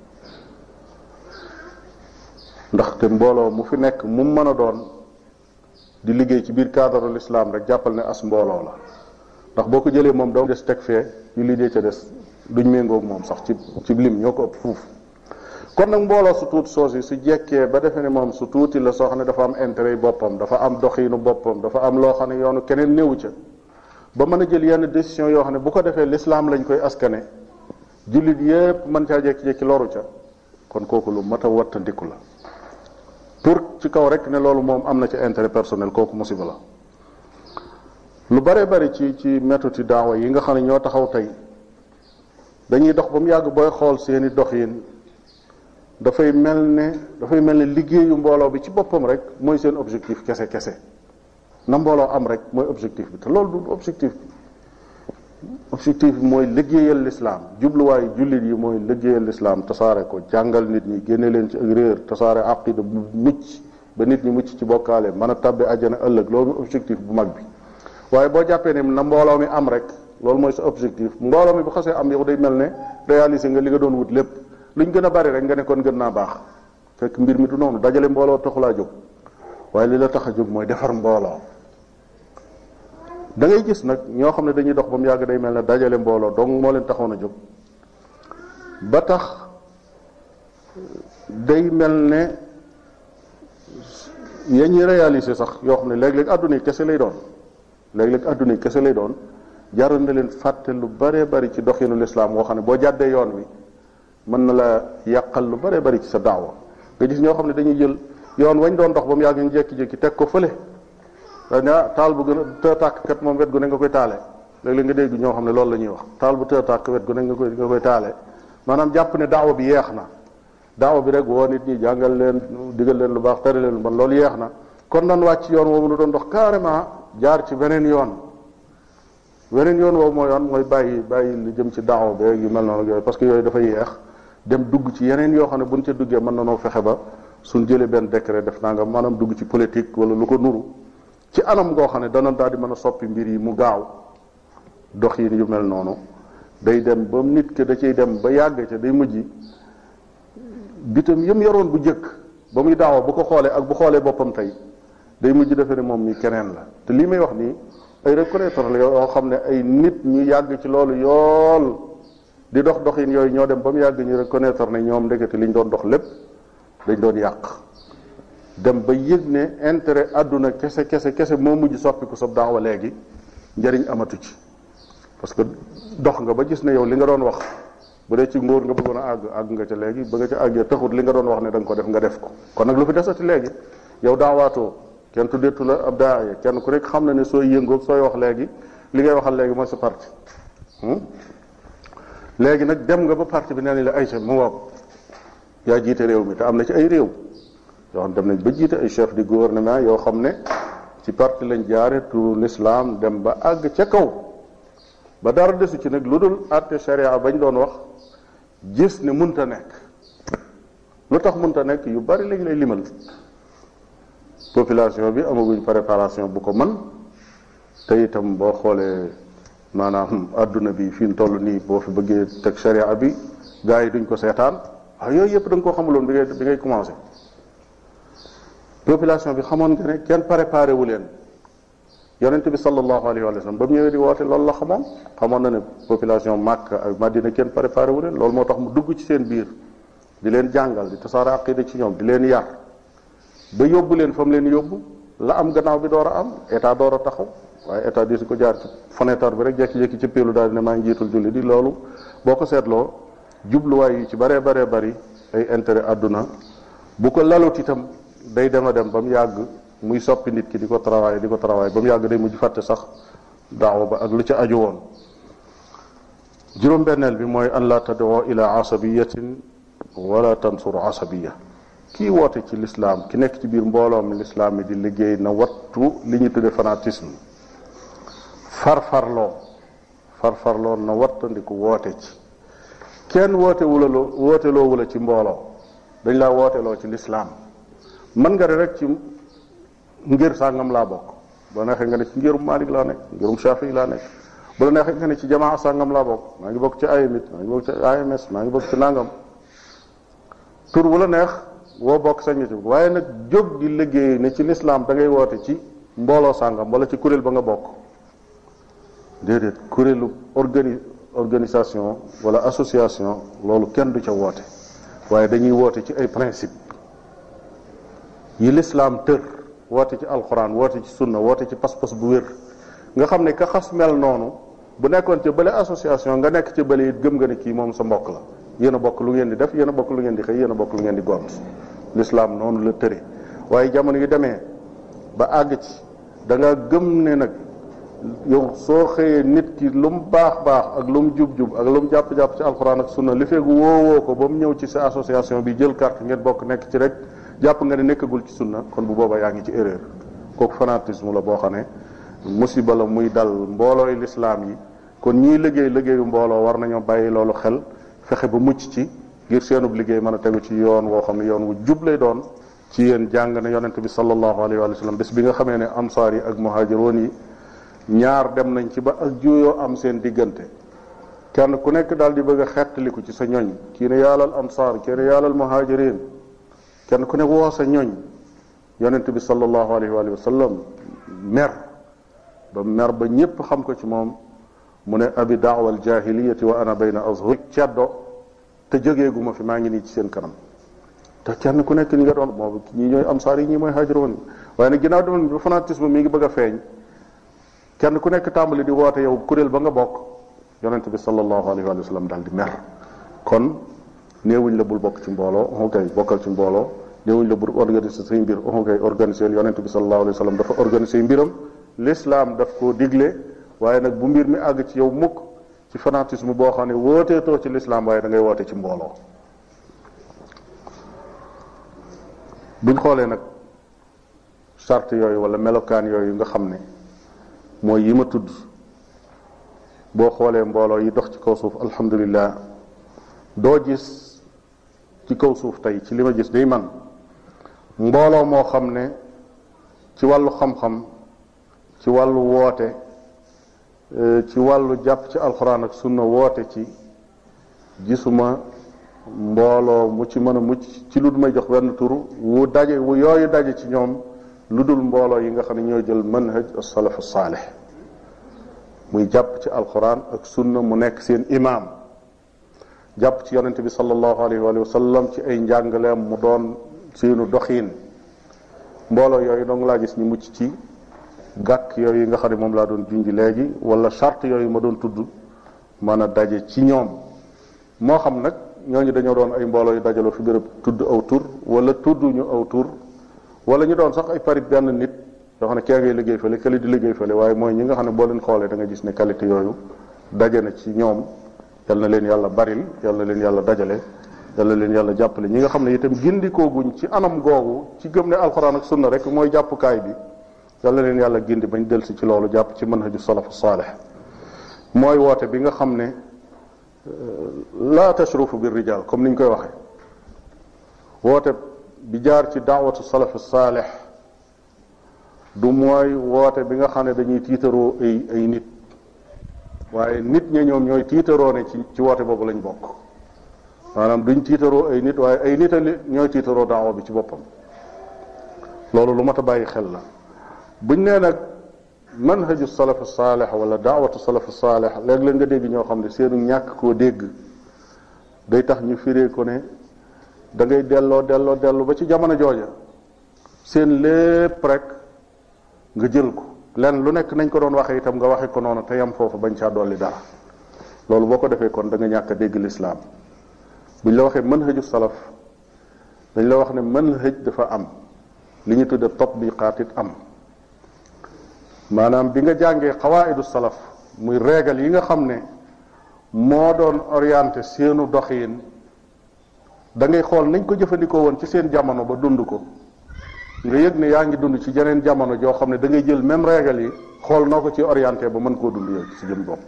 S1: ndaxte mbooloo mu fi nekk mu mën a doon di liggéey ci biir cadre l'islam rek jàppal ne as mbooloo la ndax boo ko jëlee moom doo des teg fee jullit yee ca des duñ méngoog moom sax ci ci lim ñoo ko ëpp fuuf kon nag mbooloo su tuuti soosi su jekkee ba defe ne moom su tuuti la soo xam ne dafa am intérêt yi boppam dafa am doxiinu boppam dafa am loo xam ne yoonu keneen néewu ca ba mën a jël yenn décision yoo xam ne bu ko defee l'islam lañ koy askane jullit yépp mën caa jekki-jekki loru ca kon kooku lu mat a wattandiku la pour ci kaw rek ne loolu moom am na ca intérêt personnel kooku musiba la lu bare bari ci ci méthode daawa yi nga xam ne ñoo taxaw tey dañuy dox ba mu yàgg booy xool seeni doxin dafay mel ne dafay mel ne liggéeyu mbooloo bi ci boppam rek mooy seen objectif kese kese na mbooloo am rek mooy objectif bi te loolu du objectif bi objectif bi mooy liggéeyal lislaam jubluwaayu jullit yi mooy liggéeyal lislaam tasaare ko jàngal nit ñi génne leen ci ak réer tasaare aqida bu mucc ba nit ñi mucc ci bokkaale mën a tabbi àjjana ëllëg loolu objectif bu mag bi waaye boo jàppee ne na mbooloo mi am rek loolu mooy sa objectif mbooloo mi bu xasee am yow day mel ne réaliser nga li nga doon wut lépp luñ gën a bari rek nga ne kon gën naa baax fekk mbir mi du noonu dajale mbooloo taxulaa jóg waaye li la tax a jóg mooy defar mbooloo da ngay gis nag ñoo xam ne dañuy dox ba mu yàgg day mel ne dajale mbooloo donc moo leen taxoon a jóg ba tax day mel ne ya ñuy réaliser sax yoo xam ne léeg-léeg àdduna yi kese lay doon léeg-léeg àdduna yi kese lay doon jaral na leen fàtte lu bare bari ci doxinu lislaam woo xam ne boo jàddee yoon wi mën na la yàqal lu bare bari ci sa daawa nga gis ñoo xam ne dañuy jël yoon wañ doon dox ba mu yàgg ñu jékki-jékki teg ko fële dañ ah taal bu gën a të tàkk kat moom wet gu ne nga koy taale léeg-léeg nga dégg ñoo xam ne loolu la ñuy wax taal bu të tàkk wet gu ne nga koy nga koy taale maanaam jàpp ne daawa bi yeex na daawa bi rek woo nit ñi jàngal leen digal leen lu baax tere leen lu bon loolu yeex na kon nan wàcc yoon woowu nu doon dox carrément jaar ci beneen yoon beneen yoon woowu mooy yoon mooy bàyyi bàyyi lu jëm ci daawa beeg yu mel noonu ak yooyu parce que yooyu dafa yeex dem dugg ci yeneen yoo xam ne buñ ca duggee mën na noo fexe ba suñ jëlee benn décret def naa nga maanaam dugg ci politique wala lu ko nuru ci anam goo xam ne dana daal di mën a soppi mbir yi mu gaaw dox yi yu mel noonu day dem ba nit ke da ciy dem ba yàgg ca day mujj bitam yëm yoroon bu jëkk ba muy daawa bu ko xoolee ak bu xoolee boppam tey day mujj defe ne moom mi keneen la te lii may wax nii ay reconnaître la yoo xam ne ay nit ñu yàgg ci loolu yool di dox doxin yooyu ñoo dem ba mu yàgg ñu reconnaître ne ñoom ndekete li ñu doon dox lépp dañ doon yàq dem ba yëg ne intérêt àdduna kese kese kese moo mujj soppiku sa daawa léegi njëriñ amatu ci parce que dox nga ba gis ne yow li nga doon wax bu dee ci nguur nga bëggoon a àgg àgg nga ca léegi ba nga ca àggee taxut li nga doon wax ne da nga ko def nga def ko kon nag lu fi desati léegi yow daawaatoo kenn tuddeetu la ab daaya kenn ku nekk xam na ne sooy yëngoog sooy wax léegi li ngay waxal léegi mooy sa parti léegi nag dem nga ba parti bi nee nañ la ay chef mu ngoog yaa jiite réew mi te am na ci ay réew yoo xam dem nañ ba jiite ay chef du gouvernement yoo xam ne ci parti lañ jaare tu l'islam dem ba àgg ca kaw ba dara desu ci nag lu dul àtte sharia bañ doon wax gis ne munta nekk lu tax munta nekk yu bari lañ lay limal population bi amaguñ préparation bu ko man te itam boo xoolee maanaam adduna bi fi mu toll nii boo fi bëggee teg sharia bi gars yi duñ ko seetaan waaw yooyu yëpp da nga koo xamuloon bi ngay bi ngay commencé population bi xamoon nga ne kenn préparé wu leen yonente bi sallallahu alayhi wa sallam ba mu ñëwee di woote loolu la xamoon xamoon na ne population Makka ak Madina kenn préparé wu leen loolu moo tax mu dugg ci seen biir di leen jàngal di tasaare aqida ci ñoom di leen yar ba yóbbu leen fa mu leen yóbbu la am gannaaw bi door a am état door a taxaw waaye état di su ko jaar ci fenêtre bi rek jékki-jékki ci péelu daal di ne maa ngi jiitul julli di loolu boo ko seetloo jubluwaay yi ci baree baree bari ay intérêt àdduna bu ko lalut itam day dem a dem ba mu yàgg muy soppi nit ki di ko travail di ko travail ba mu yàgg day mujj fàtte sax daaw ba ak lu ca aju woon juróom-benneel bi mooy an la tadoo ila asabiyatin wala tansur asabiya kii woote ci lislaam ki nekk ci biir mbooloom lislaam mi di liggéey na wattu li ñu tudde fanatisme farfarloo farfarloo na wattandiku woote ci kenn woote wula loo woote loo wula ci mbooloo dañ laa wooteloo ci lislaam mën nga ne rek ci ngir sàngam laa bokk bu la neexee nga ne ci ngirum Malik laa nekk ngirum Shafi laa nekk bu la neexee nga ne ci jamaa sàngam laa bokk maa ngi bokk ci AMIT maa ngi bokk ci AMS maa ngi bokk ci nangam tur bu la neex woo bokk sañ ci waaye nag jóg di liggéey ne ci lislaam da ngay woote ci mbooloo sàngam wala ci kuréel ba nga bokk déedéet kuréelu organi organisation wala association loolu kenn du ca woote waaye dañuy woote ci ay principe yi lislaam tër woote ci alxuraan woote ci sunna woote ci pas-pas bu wér nga xam ne ka xas mel noonu bu nekkoon ci bële association nga nekk ci bële it gëm nga ne kii moom sa mbokk la yéen a bokk lu ngeen di def yéen a bokk lu ngeen di xëy yéen a bokk lu ngeen di gont lislaam noonu la tëre waaye jamono yu demee ba àgg ci da nga gëm ne nag yow soo xëyee nit ki lu mu baax baax ak lu mu jub-jub ak lu mu jàpp-jàpp ci alxuraan ak sunna li feegu woowoo ko ba mu ñëw ci sa association bi jël carte ngeen bokk nekk ci rek jàpp nga ne nekkagul ci sunna kon bu boobaa yaa ngi ci erreur kooku fanatisme la boo xam ne musiba la muy dal mboolooy lislaam yi kon ñii liggéey liggéeyu mbooloo war nañoo bàyyi loolu xel fexe ba mucc ci ngir seenub liggéey mën a tegu ci yoon woo xam ne yoon wu jub lay doon ci yéen jàng ne yonente bi sallallahu alayhi wa sallam bés bi nga xamee ne ansaar yi ak muhaajiroon yi ñaar dem nañ ci ba ak juuyoo am seen diggante kenn ku nekk daal di bëgg a xettaliku ci sa ñoñ kii ne yaalal ansaar kii ne yaalal muhajirin kenn ku nekk woo sa ñoñ yonent bi sallallahu alayhi wa sallam mer ba mer ba ñépp xam ko ci moom mu ne abi daawa al jahiliyati wa ana bayna azhur ceddo te jógeegu ma fi maa ngi nii ci seen kanam te kenn ku nekk ñi nga doon moom ñii ñooy ansaar yi ñii mooy haajiroon waaye nag ginnaaw demoon ba fanatisme mi ngi bëgg a feeñ kenn ku nekk tàmbali di woote yow kuréel ba nga bokk yonent bi sallallahu alayhi wa sallam daal di mer kon néewuñ la bul bokk ci mbooloo on kay bokkal ci mbooloo néewuñ la bul organiser say mbir on kay organiser yonent bi sallallahu alayhi wa sallam dafa organiser mbiram l'islam daf koo digle waaye nag bu mbir mi àgg ci yow mukk ci fanatisme boo xam ne wooteetoo ci l'islam waaye da ngay woote ci mbooloo buñ xoolee nag charte yooyu wala melokaan yooyu nga xam ne mooy yi ma tudd boo xoolee mbooloo yi dox ci kaw suuf alhamdulilah doo gis ci kaw suuf tey ci li ma gis day man mbooloo moo xam ne ci wàllu xam-xam ci wàllu woote ci wàllu jàpp ci alxuraan ak sunna woote ci gisuma mbooloo mu ci mën a mucc ci lu du may jox benn tur wu daje wu yooyu daje ci ñoom lu dul mbooloo yi nga xam ne ñoo jël manhaj as-salaf as-salih muy jàpp ci alquran ak sunna mu nekk seen imaam jàpp ci yonente bi sallallahu alayhi wa sallam ci ay njàngaleem mu doon seenu doxiin mbooloo yooyu dong laa gis ñu mucc ci gàkk yooyu yi nga xam ne moom laa doon junj léegi wala charte yooyu ma doon tudd mën a daje ci ñoom moo xam nag ñooñu dañoo doon ay mbooloo yu dajaloo fi béréb tudd aw tur wala tudd ñu aw tur wala ñu doon sax ay parit benn nit yoo xam ne kee ngay liggéey fële kële di liggéey fële waaye mooy ñi nga xam ne boo leen xoolee da nga gis ne qualité yooyu daje na ci ñoom yal na leen yàlla baril yal na leen yàlla dajale yal na leen yàlla jàppale ñi nga xam ne itam gindikooguñ ci anam googu ci gëm ne alxuraan ak sunna rek mooy jàppukaay bi yal na leen yàlla gindi bañ delsi ci loolu jàpp ci manhaju salafu saalih mooy woote bi nga xam ne la tashrufu bir rijal comme ni ñu koy waxee woote bi jaar ci daawatu salafu saalih du mooy woote bi nga xam ne dañuy tiitaroo ay ay nit waaye nit ña ñoom ñooy tiitaroo ne ci ci woote boobu lañ bokk maanaam duñ tiitaroo ay nit waaye ay nit a ñooy tiitaroo daawa bi ci boppam loolu lu mat a bàyyi xel la buñ nee nag manhaju salaf saalih wala daawatu salaf saalih léeg-léeg nga dégg ñoo xam ne seenu ñàkk koo dégg day tax ñu firee ko ne da ngay delloo delloo dellu ba ci jamono jooja seen lépp rek nga jël ko lenn lu nekk nañ ko doon waxee itam nga waxe ko noonu te yam foofu bañ caa dolli dara loolu boo ko defee kon da nga ñàkk a dégg lislaam buñ la waxee manhaju salaf dañ la wax ne manhaj dafa am li ñu tudde tatbiqaat it am maanaam bi nga jàngee xawaidu salaf muy régal yi nga xam ne moo doon orienté seenu doxiin da ngay xool nañ ko jëfandikoo woon ci seen jamono ba dund ko nga yëg ne yaa ngi dund ci jeneen jamono joo xam ne da ngay jël même régal yi xool noo ko ci orienté ba mën koo dund yow ci si jëm bopp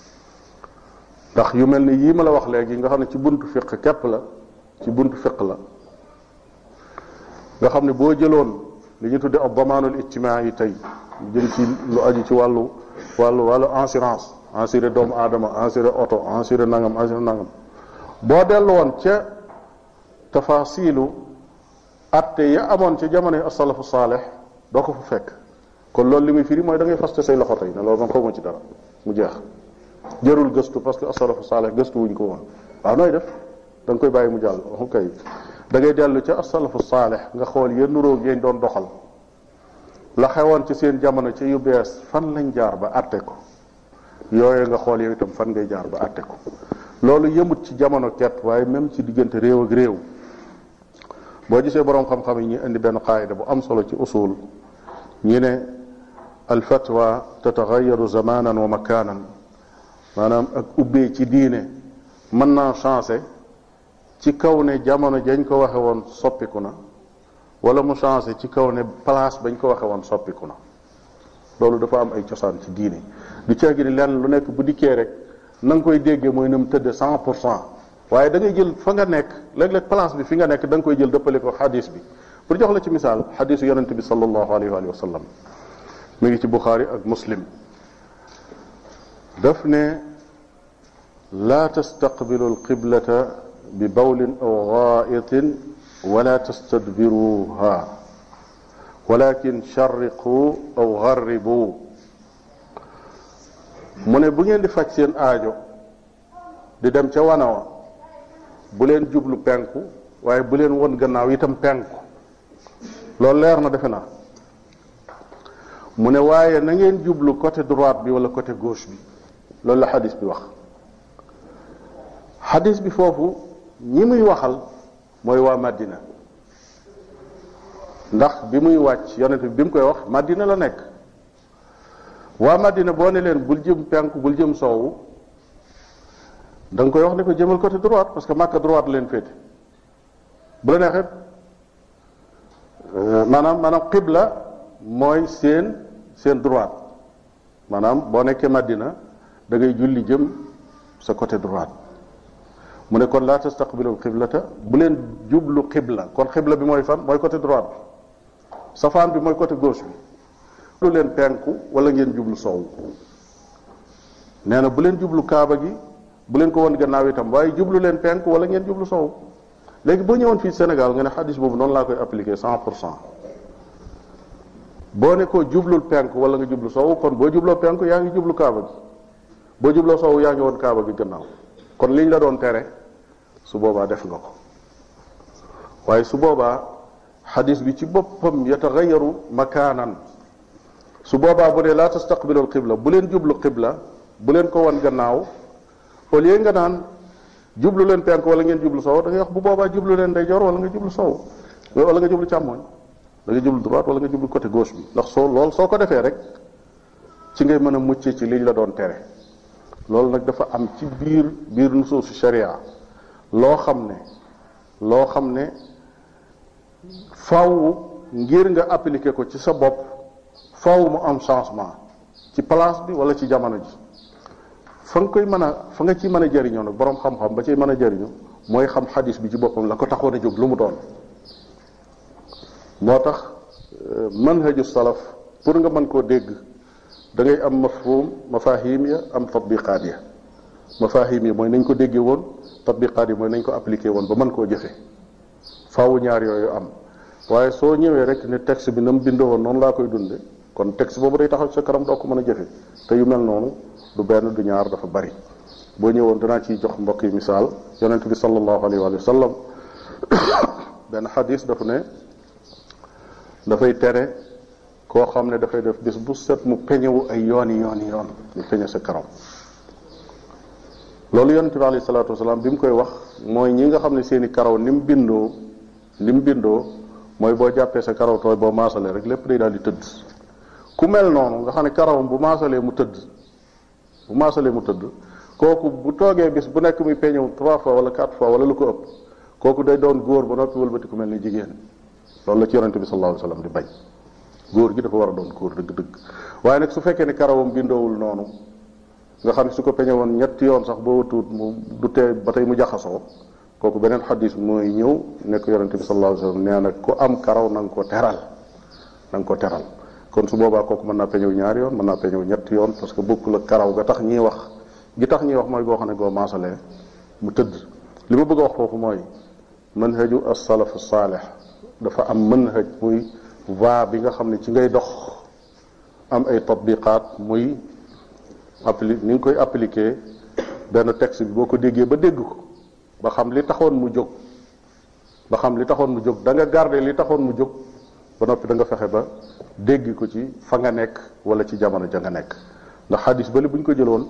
S1: ndax yu mel ni yii ma la wax léegi nga xam ne ci buntu fiq képp la ci buntu fiq la nga xam ne boo jëloon li ñu tudde ab damaanul ijtimaa yi tey jëm ci lu aju ci wàllu wàllu wàllu assurance assuré doomu aadama assuré oto assuré nangam assuré nangam boo dellu woon ca tafasilu atte ya amoon ci jamono asalafu saaleh doo ko fa fekk kon loolu li muy firi mooy da ngay faste say loxo tey ne loolu man xawma ci dara mu jeex jërul gëstu parce que asalafu saaleh gëstu wuñ ko woon waaw nooy def da nga koy bàyyi mu jàll ok da ngay dellu ca asalafu saaleh nga xool yéen nuróog yéen doon doxal la xewoon ci seen jamono ci yu bees fan lañ jaar ba atte ko yooyu nga xool yow itam fan ngay jaar ba atte ko loolu yëmut ci jamono kepp waaye même ci diggante réew ak réew boo gisee boroom xam-xam yi ñu indi benn qaayida bu am solo ci usul ñi ne al fatwa tatagayaru zamanan wa makanan maanaam ak ubbee ci diine mën naa changé ci kaw ne jamono jañ ko waxe woon soppiku na wala mu changé ci kaw ne place bañ ko waxe woon soppiku na loolu dafa am ay cosaan ci diine du ceegi ni lenn lu nekk bu dikkee rek na nga koy déggee mooy na mu tëdde cent pour cent waaye da ngay jël fa nga nekk léeg-léeg place bi fi nga nekk da nga koy jël dëppale ko xadis bi pour jox la ci misaal xadisu yonente bi sallallahu alayhi wa sallam mi ngi ci buxaari ak muslim daf ne laa tastaqbilu alqiblata bi bawlin aw gaa'itin wala tastadbiruha walakin charriqu aw garribu mu ne bu ngeen di faj seen aajo di dem ca wana wa bu leen jublu penku waaye bu leen won gannaaw itam penku loolu leer na defe naa mu ne waaye na ngeen jublu côté droite bi wala côté gauche bi loolu la xadis bi wax xadis bi foofu ñi muy waxal mooy waa Madina ndax bi muy wàcc yonent bi bi mu koy wax Madina la nekk waa Madina boo ne leen bul jëm penku bul jëm soowu da nga koy wax ne ko jëmal côté droite parce que Makka droite leen féete bu la neexee maanaam maanaam qibla mooy seen seen droite maanaam boo nekkee Madina da ngay julli jëm sa côté droite mu ne kon laa tastaqbilu qiblata bu leen jublu qibla kon qibla bi mooy fan mooy côté droite bi safaan bi mooy côté gauche bi lu leen penku wala ngeen jublu soow nee na bu leen jublu kaaba gi bu leen ko won gannaaw itam waaye jublu leen penku wala ngeen jublu soow léegi boo ñëwoon fii Sénégal nga ne xadis boobu noonu laa koy appliquer cent pour cent boo ne ko jublul penku wala nga jublu soow kon boo jubloo penku yaa ngi jublu kaaba gi boo jubloo soow yaa ngi woon kaaba gi gannaaw kon liñ la doon tere su boobaa def nga ko waaye su boobaa xadis bi ci boppam yataxayaru makaanan su boobaa bu dee laa tastaqbilu alqibla bu leen jublu qibla bu leen ko wan gannaaw au lieu nga naan jublu leen penk wala ngeen jublu sow da ngay wax bu boobaa jublu leen ndeyjoor wala nga jublu sow wala nga jublu càmmoñ da nga jublu droite wala nga jublu côté gauche bi ndax soo lool soo ko defee rek ci ngay mën a mucc ci liñ la doon tere loolu nag dafa am ci biir biir nusuusu sharia loo xam ne loo xam ne faw ngir nga appliquer ko ci sa bopp faw mu am changement ci place bi wala ci jamono ji fa nga koy mën a fa nga ciy mën a jëriñoo nag boroom xam-xam ba ciy mën a jëriñu mooy xam xadis bi ci boppam la ko taxoon a jóg lu mu doon moo tax manhaju salaf pour nga mën koo dégg da ngay am mafhum mafahim ya am tatbiqaat ya mafahim ya mooy nañ ko déggee woon tatbiqaat yi mooy nañ ko appliqué woon ba mën koo jëfe faawu ñaar yooyu am waaye soo ñëwee rek ne texte bi na mu bindoo woon noonu laa koy dunde kon texte boobu day taxaw sa kanam doo ko mën a jëfe te yu mel noonu du benn du ñaar dafa bari boo ñëwoon danaa ciy jox mbokk yi misaal yonent bi sallallahu alayhi wa sallam benn xadis dafa ne dafay tere koo xam ne dafay def bis bu set mu peñewu ay yooni yooni yoon mu peñe sa karam loolu yonent bi alayhi salaatu wasalaam bi mu koy wax mooy ñi nga xam ne seeni karaw ni mu bindoo ni mu bindoo mooy boo jàppee sa karaw tooy boo maasalee rek lépp day daal di tëdd ku mel noonu nga xam ne karawam bu maasalee mu tëdd bu maasalee mu tëdd kooku bu toogee bis bu nekk muy peñew trois fois wala quatre fois wala lu ko ëpp kooku day doon góor ba noppi wëlbati ku mel ni jigéen loolu la ci yonente bi sallallahu alayhi wasallam di bañ góor gi dafa war a doon góor dëgg-dëgg waaye nag su fekkee ne karawam bindoowul noonu nga xam ne su ko peñe woon ñetti yoon sax boo watuut mu du tee ba tey mu jaxasoo kooku beneen xadis mooy ñëw nekk yonente bi sallallahu alayhi wasallam nee na ku am karaw na nga ko teral na nga ko teral kon su boobaa kooku mën naa peñew ñaari yoon mën naa peñew ñetti yoon parce que bokk la karaw ga tax ñiy wax gi tax ñuy wax mooy goo xam ne goo maasalee mu tëdd li ma bëgg a wax foofu mooy manhaju as-salaf saalih dafa am manhaj muy va bi nga xam ne ci ngay dox am ay tatbiqaat muy appli ni nga koy appliquer benn texte bi boo ko déggee ba dégg ko ba xam li taxoon mu jóg ba xam li taxoon mu jóg da nga garder li taxoon mu jóg ba noppi da nga fexe ba dégg ko ci fa nga nekk wala ci jamono ja nga nekk ndax xadis ba li bu ñu ko jëloon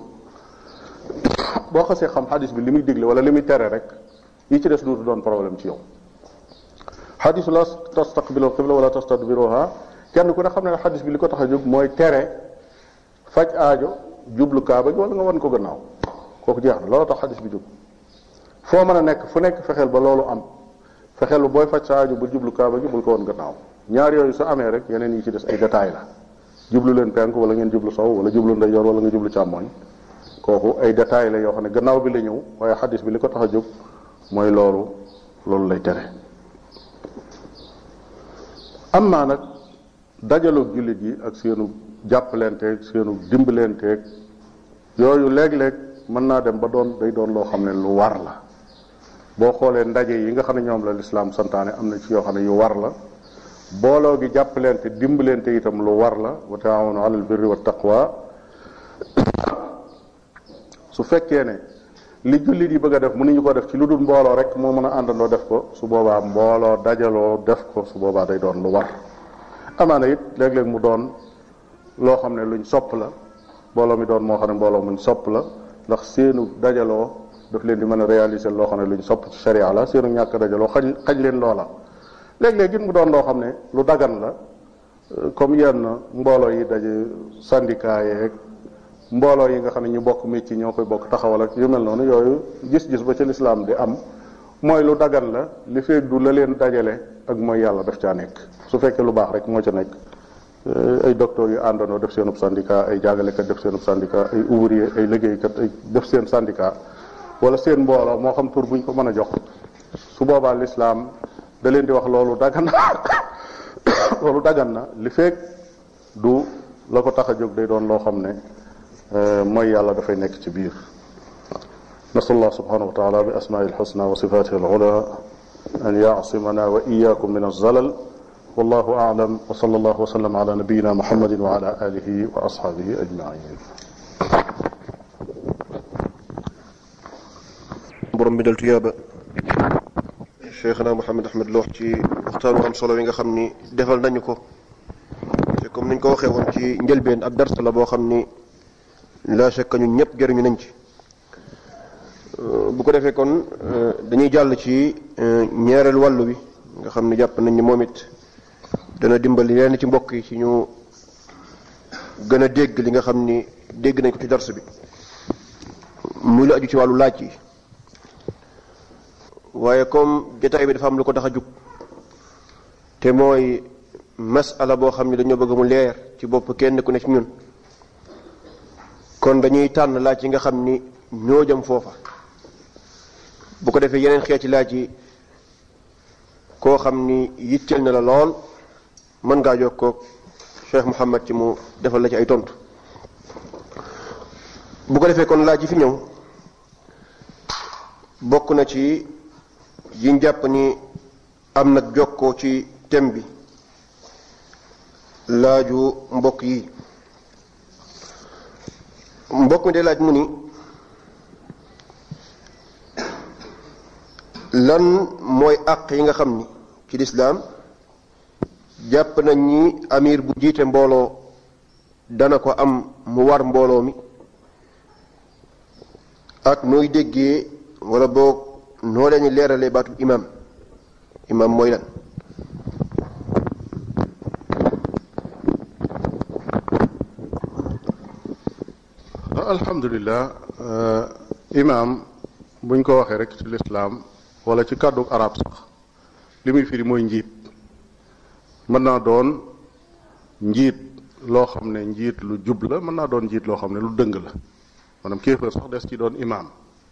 S1: boo xasee xam xadis bi li muy digle wala li muy tere rek yi ci des duutu doon problème ci yow xadisu la tastaqbilu qibla wala tastadbiruha kenn ku ne xam ne xadis bi li ko tax a jóg mooy tere faj aajo jublu kaaba gi wala nga wan ko gannaaw kooku jeex na loolu tax xadis bi jóg foo mën a nekk fu nekk fexeel ba loolu am fexeel ba booy faj sa aajo bul jublu kaaba gi bul ko wan gannaaw ñaar yooyu su amee rek yeneen yi ci des ay détails la jublu leen penk wala ngeen jublu sow wala jublu ndeyjoor wala nga jublu càmmooñ kooku ay détails la yoo xam ne gannaaw bi la ñëw waaye xadis bi li ko tax a jóg mooy loolu loolu lay tere am naa nag dajaloog jullit yi ak seenu jàppalenteeg seenu dimbalenteeg yooyu léeg-léeg mën naa dem ba doon day doon loo xam ne lu war la boo xoolee ndaje yi nga xam ne ñoom la lislaam santaane am na ci yoo xam ne yu war la booloo gi jàppalente dimbalente itam lu war la wa taawanu alal birri wa taqwa su fekkee ne li jullit yi bëgg a def mënuñu ko def ci lu dul mbooloo rek moo mën a àndandoo def ko su boobaa mbooloo dajaloo def ko su boobaa day doon lu war amaana it léeg-léeg mu doon loo xam ne luñ sopp la mbooloo mi doon moo xam ne mbooloo muñ sopp la ndax seenu dajaloo daf leen di mën a réaliser loo xam ne luñ sopp ci sharia la seenu ñàkk dajaloo xañ xañ leen loola léeg-léeg it mu doon loo xam ne lu dagan la comme yenn mbooloo yi daje syndicat yeeg mbooloo yi nga xam ne ñu bokk métier ñoo koy bokk taxawal ak yu mel noonu yooyu gis-gis ba ci lislaam di am mooy lu dagan la li feeg du la leen dajale ak mooy yàlla daf caa nekk su fekkee lu baax rek moo ca nekk ay docteurs yu àndandoo def seenub syndicat ay jàngalekat def seenub syndicat ay ouvrier ay liggéeykat ay def seen syndicat wala seen mbooloo moo xam tur buñ ko mën a jox su boobaa lislaam da leen di wax loolu dagan na loolu dagan na li feeg du la ko tax a jóg day doon loo xam ne mooy yàlla dafay nekk ci biir nasal allah subhanahu wa taala bi asmaai alxusna wa sifatihi alula an yacsimana wa iyakum min alzalal wallahu aclam wa sal allahu wa sallam ala nabiyina muhammadin wa ala alihi wa ashabihi ajmain
S3: borom bi dal tuyaaba cheikhna Mouhamed Ahmed Lo ci waxtaanu am solo yi nga xam ni defal nañu ko te comme niñ ko waxee woon ci njëlbeen ab dars la boo xam ni la shakka ñun ñëpp jëriñu nañ ci bu ko defee kon dañuy jàll ci ñaareel wàllu bi nga xam ni jàpp nañ ni moom it dana dimbali yenn ci mbokk yi ci ñu gën a dégg li nga xam ni dégg nañ ko ci dars bi muy la aju ci wàllu laaj yi waaye comme jotaay bi dafa am lu ko tax a jug te mooy masala boo xam ne dañoo bëgg mu leer ci bopp kenn ku ne ci ñun kon dañuy tànn laaj yi nga xam ni ñoo jëm foofa bu ko defee yeneen xeeti laaj yi koo xam ni yitteel na la lool mën ngaa jokkoo Cheikh Mouhamed ci mu defal la ci ay tontu bu ko defee kon laaj yi fi ñëw bokk na ci yiñ jàpp ni am nag jokkoo ci thème bi laaju mbokk yi mbokk mi day laaj mu ni lan mooy àq yi nga xam ni ci lislaam jàpp nañ ni amir bu jiite mbooloo dana ko am mu war mbooloo mi ak nooy déggee wala boog noo leen leeralee baatu imam imam mooy lan
S1: alhamdulilah imam buñ ko waxee rek ci lislaam wala ci kàddu arab sax li muy firi mooy njiit mën naa doon njiit loo xam ne njiit lu jub la mën naa doon njiit loo xam ne lu dëng la maanaam kéefër sax des ci doon imam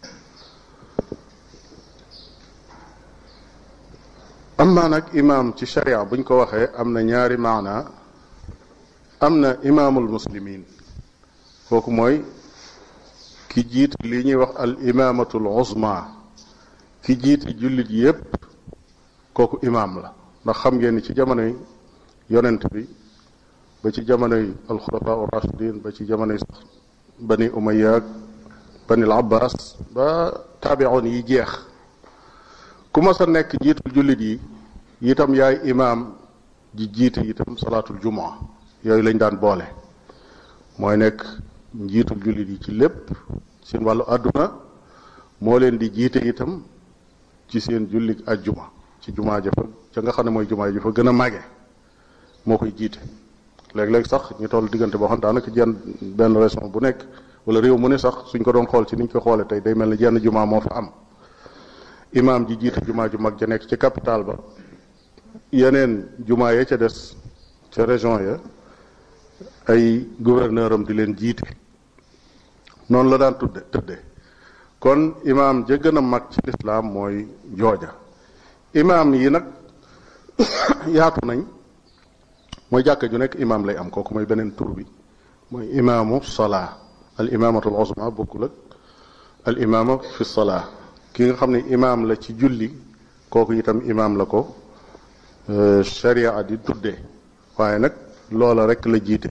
S1: amma nag imam ci sharia buñ ko waxee am na ñaari maana am na imaamul muslimin kooku mooy ki jiit li ñuy wax al imamatul uzma ki jiite jullit yépp kooku imaam la ndax xam ngeen ni ci jamonoy yonent bi ba ci jamonoy alxulafa u rashidin ba ci jamonoy sax bani umayya ak bani al abbas ba taabiroon yi jeex ku ma sa nekk jiitul jullit yi itam yaay imaam ji jiite itam salaatul jumaa yooyu lañ daan boole mooy nekk njiitul jullit yi ci lépp seen wàllu àdduna moo leen di jiite itam ci seen jullik ajjuma ci jumaa ja fa ca nga xam ne mooy jumaa ji fa gën a màgge moo koy jiite léeg-léeg sax ñu toll diggante boo xam daanaka jenn benn région bu nekk wala réew mu ne sax suñ ko doon xool ci niñ ko xoole tey day mel ne jenn jumaa moo fa am imaam ji jiite jumaa ju mag ja nekk ci capital ba yeneen jumaa ya ca des ca région ya ay gouverneur am di leen jiite noonu la daan tudde tëdde kon imaam ja gën a mag ci lislaam mooy jooja imaam yi nag yaatu nañ mooy jàkka ju nekk imaam lay am kooku mooy beneen tur bi mooy imaamu salaa al imaamatu al uzma bokkul ak al imaama fi salaa ki nga xam ne imaam la ci julli kooku itam imaam la ko sharia di tuddee waaye nag loola rek la jiite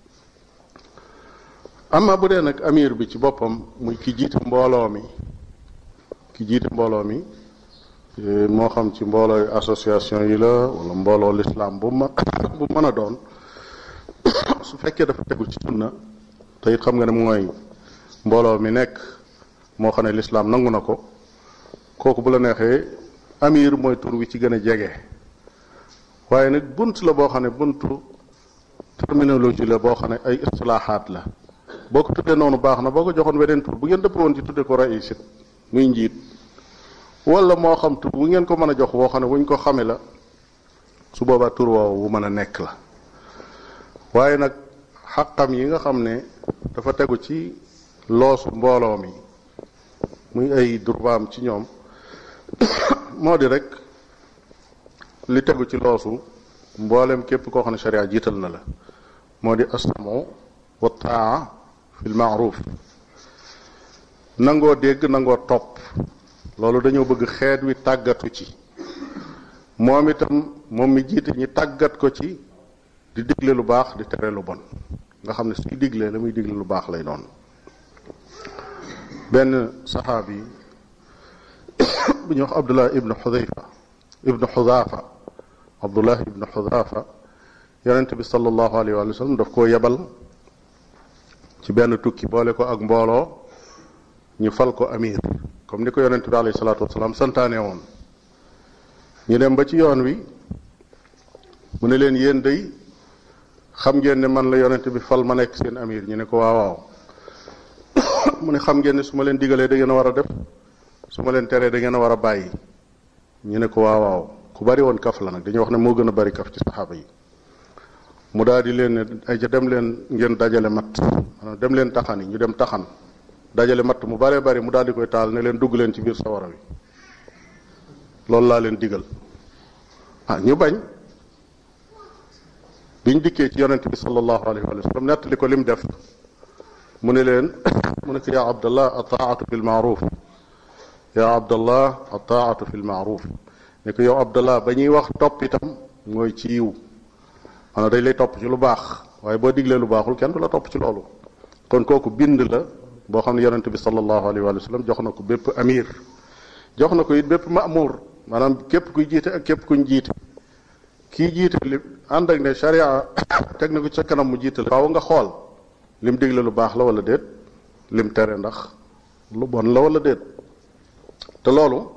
S1: amma bu dee nag amir bi ci boppam muy ki jiite mbooloo mi ki jiite mbooloo mi moo xam ci mbooloo association yi la wala mbooloo lislaam bu ma bu mën a doon su fekkee dafa tegu ci sunna te it xam nga ne mooy mbooloo mi nekk moo xam ne lislaam nangu na ko kooku bu la neexee amir mooy tur wi ci gën a jege waaye nag bunt la boo xam ne buntu terminologie la boo xam ne ay istilaaxaat la boo ko tuddee noonu baax na boo ko joxoon weneen tur bu ngeen dëpp woon ci tuddee ko raisit muy njiit wala moo xam tur bu ngeen ko mën a jox boo xam ne wuñ ko xame la su boobaa tur woowu bu mën a nekk la waaye nag xaqam yi nga xam ne dafa tegu ci loosu mbooloo mi muy ay durbaam ci ñoom moo di rek li tegu ci loosu mboolem képp koo xam ne sharia jiital na la moo di asamu wa taa fi lmaaruf nangoo dégg nangoo topp loolu dañoo bëgg xeet wi tàggatu ci moom itam moom mi jiite ñi tàggat ko ci di digle lu baax di tere lu bon nga xam ne suy diglee la muy digle lu baax lay doon benn saxaabi bu ñuy wax abdullah ibnu xudayfa ibnu xudaafa abdullah ibnu xudaafa yonent bi sallallahu alayhi wa sallam daf koo yebal ci benn tukki boole ko ak mbooloo ñu fal ko amir comme ni ko yonent bi alayhi salaatu wasalaam santaane woon ñu dem ba ci yoon wi mu ne leen yéen day xam ngeen ne man la yonent bi fal ma nekk seen amir ñu ne ko waaw waaw mu ne xam ngeen ne su ma leen digalee da ngeen a war a def su ma leen teree da ngeen a war a bàyyi ñu ne ko waaw waaw ku bari woon kaf la nag dañuy wax ne moo gën a bari kaf ci saxaaba yi mu daal di leen ne ay ca dem leen ngeen dajale matt maanaam dem leen taxan yi ñu dem taxan dajale matt mu baree bari mu daal di koy taal ne leen dugg leen ci biir sawara wi loolu laa leen digal ah ñu bañ biñ dikkee ci yonent bi sallallahu alayhi wa sallam nettali ko lim def mu ne leen mu ne ko yaa abdallah ataatu fi lmaaruf yaa abdallah ataatu fi lmaaruf ne ko yow abdallah ba ñuy wax topp itam mooy ci yiw maanaam dañ lay topp ci lu baax waaye boo diglee lu baaxul kenn du la topp ci loolu kon kooku bind la boo xam ne yonente bi sallallahu alayhi wa sallam jox na ko bépp amir jox na ko it bépp maamur maanaam képp kuy jiite ak képp kuñ jiite kii jiite li ànd ak ne sharia teg na ko ca kanam mu jiite la faaw nga xool lim digle lu baax la wala déet lim tere ndax lu bon la wala déet te loolu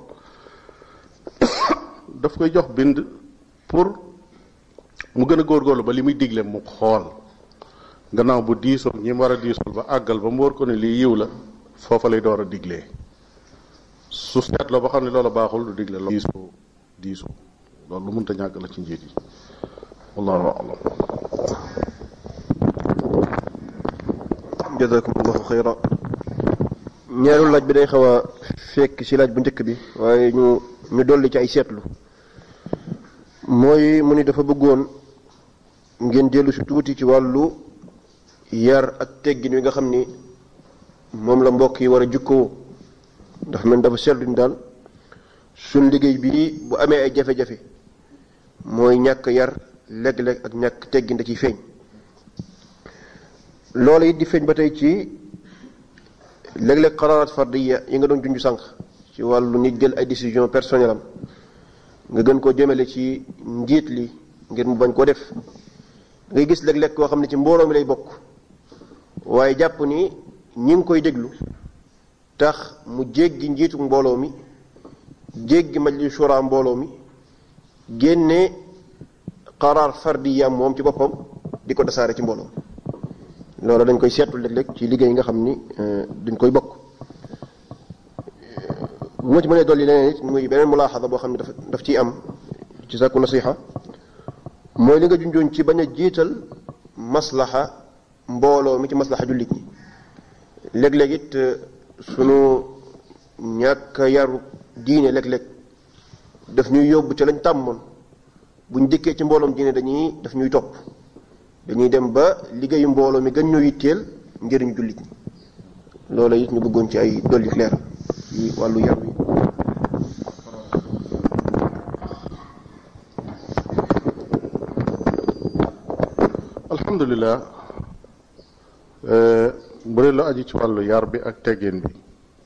S1: daf koy jox bind pour mu gën a góorgóorlu ba li muy digle mu xool gannaaw bu diisoo ñi mu war a diisool ba àggal ba mu war ko ne lii yiw la foofa lay door a diglee su seetloo ba xam ne loolu baaxul du digle loolu diisoo diisoo loolu lu mënta ñàkk la ci njiit yi wallahu alam
S3: jazakumullahu xayra ñaareelu laaj bi day xaw a fekk ci laaj bu njëkk bi waaye ñu ñu dolli ci ay seetlu mooy mu ni dafa bëggoon ngeen dellu si tuuti ci wàllu yar ak teggin wi nga xam ni moom la mbokk yi war a jukkoo dafa mel dafa seetlu ni daal suñ liggéey bi bu amee ay jafe-jafe mooy ñàkk yar léeg-léeg ak ñàkk teggin da ciy feeñ loolu it di feeñ ba tey ci léeg-léeg xaraaraat fardiya yi nga doon junj sànq ci wàllu nit jël ay décision personnelle am nga gën koo jëmale ci njiit li ngir mu bañ koo def ngay gis léeg-léeg koo xam ne ci mbooloo mi lay bokk waaye jàpp ni ñi ngi koy déglu tax mu jéggi njiitu mbooloo mi jéggi majlis shura mbooloo mi génne xaraar fardiya moom ci boppam di ko tasaare ci mbooloo loolu dañ koy seetlu léeg-léeg ci liggéey yi nga xam ni dañ koy bokk bu ma ci mënee dolli leneen it muy beneen mulaaxada boo xam ne daf daf ciy am ci sàkku nasiha mooy li nga junjoon ci bañ a jiital maslaxa mbooloo mi ci maslaxa jullit ñi léeg-léeg it sunu ñàkk yaru diine léeg-léeg daf ñuy yóbbu ca lañ tàmmoon buñ dikkee ci mbooloom diine dañuy daf ñuy topp dañuy dem ba liggéeyu mbooloo mi gën ñoo yitteel njëriñu jullit ñi loola it ñu bëggoon ci ay dolli leer ci wàllu yar wi
S1: alhamdulilah bu dee lu aju ci wàllu yar bi ak teggin bi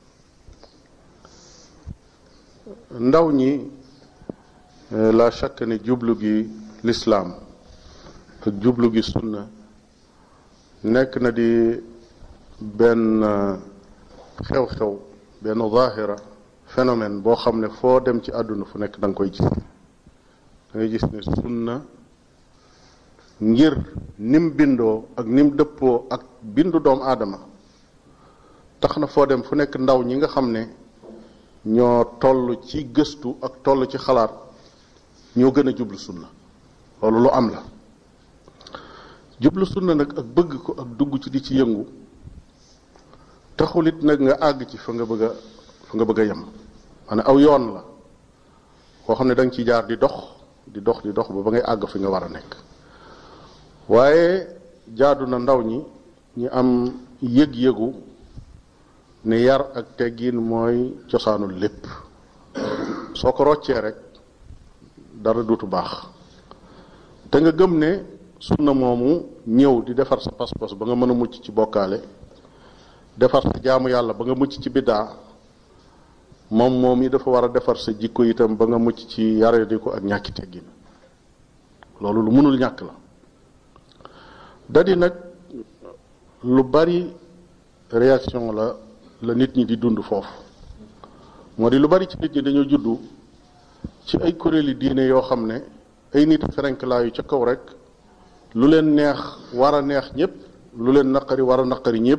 S1: ndaw ñi la chaque ne jublu gi lislaam ak jublu gi sunna nekk na di benn xew-xew benn zaahira phénomène boo xam ne foo dem ci àdduna fu nekk da nga koy gis da ngay gis ne sunna ngir nim bindoo ak nim dëppoo ak bindu doomu aadama tax na foo dem fu nekk ndaw ñi nga xam ne ñoo toll ci gëstu ak toll ci xalaat ñoo gën a jublu sunna loolu lu am la jublu sunna nag ak bëgg ko ak dugg ci di ci yëngu taxul it nag nga àgg ci fa nga bëgg a fa nga bëgg a yem maanaam aw yoon la koo xam ne da nga ciy jaar di dox di dox di dox ba ba ngay àgg fi nga war a nekk waaye jaadu na ndaw ñi ñi am yëg-yëgu ne yar ak teggin mooy cosaanul lépp soo ko roccee rek dara duutu baax te nga gëm ne sunna moomu ñëw di defar sa pas-pas ba nga mën a mucc ci bokkaale defar sa jaamu yàlla ba nga mucc ci biddaa moom moom yi dafa war a defar sa jikko itam ba nga mucc ci yaradi ko ak ñàkki teggin loolu lu mënul ñàkk la dadi nag lu bari réaction la la nit ñi di dund foofu moo di lu bari ci nit ñi dañoo juddu ci ay kuréeli diine yoo xam ne ay nit ferenklaayu ca kaw rek lu leen neex war a neex ñëpp lu leen naqari war a naqari ñëpp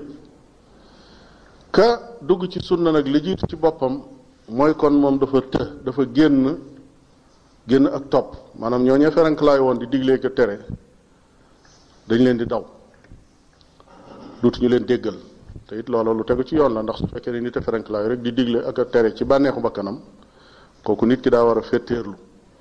S1: ka dugg ci sunna nag li jiitu ci boppam mooy kon moom dafa të dafa génn génn ak topp maanaam ñoo ñee ferenklaayu woon di diglee ko tere dañ leen di daw duutuñu leen déggal te it loola lu tegu ci yoon la ndax su fekkee ne nit a ferenklaayu rek di digle ak a tere ci bànneexu bakkanam kooku nit ki daa war a féeteerlu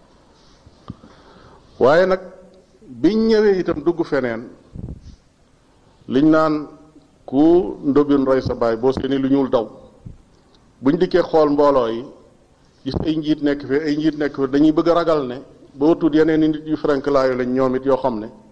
S1: waaye nag biñ ñëwee itam dugg feneen liñ naan ku ndobin rey sa baay boo seeni lu ñuul daw buñ dikkee xool mbooloo yi gis ay njiit nekk fi ay njiit nekk fi dañuy bëgg a ragal ne boo tuut yeneen i nit yu ferenklaayu lañ ñoom it yoo xam ne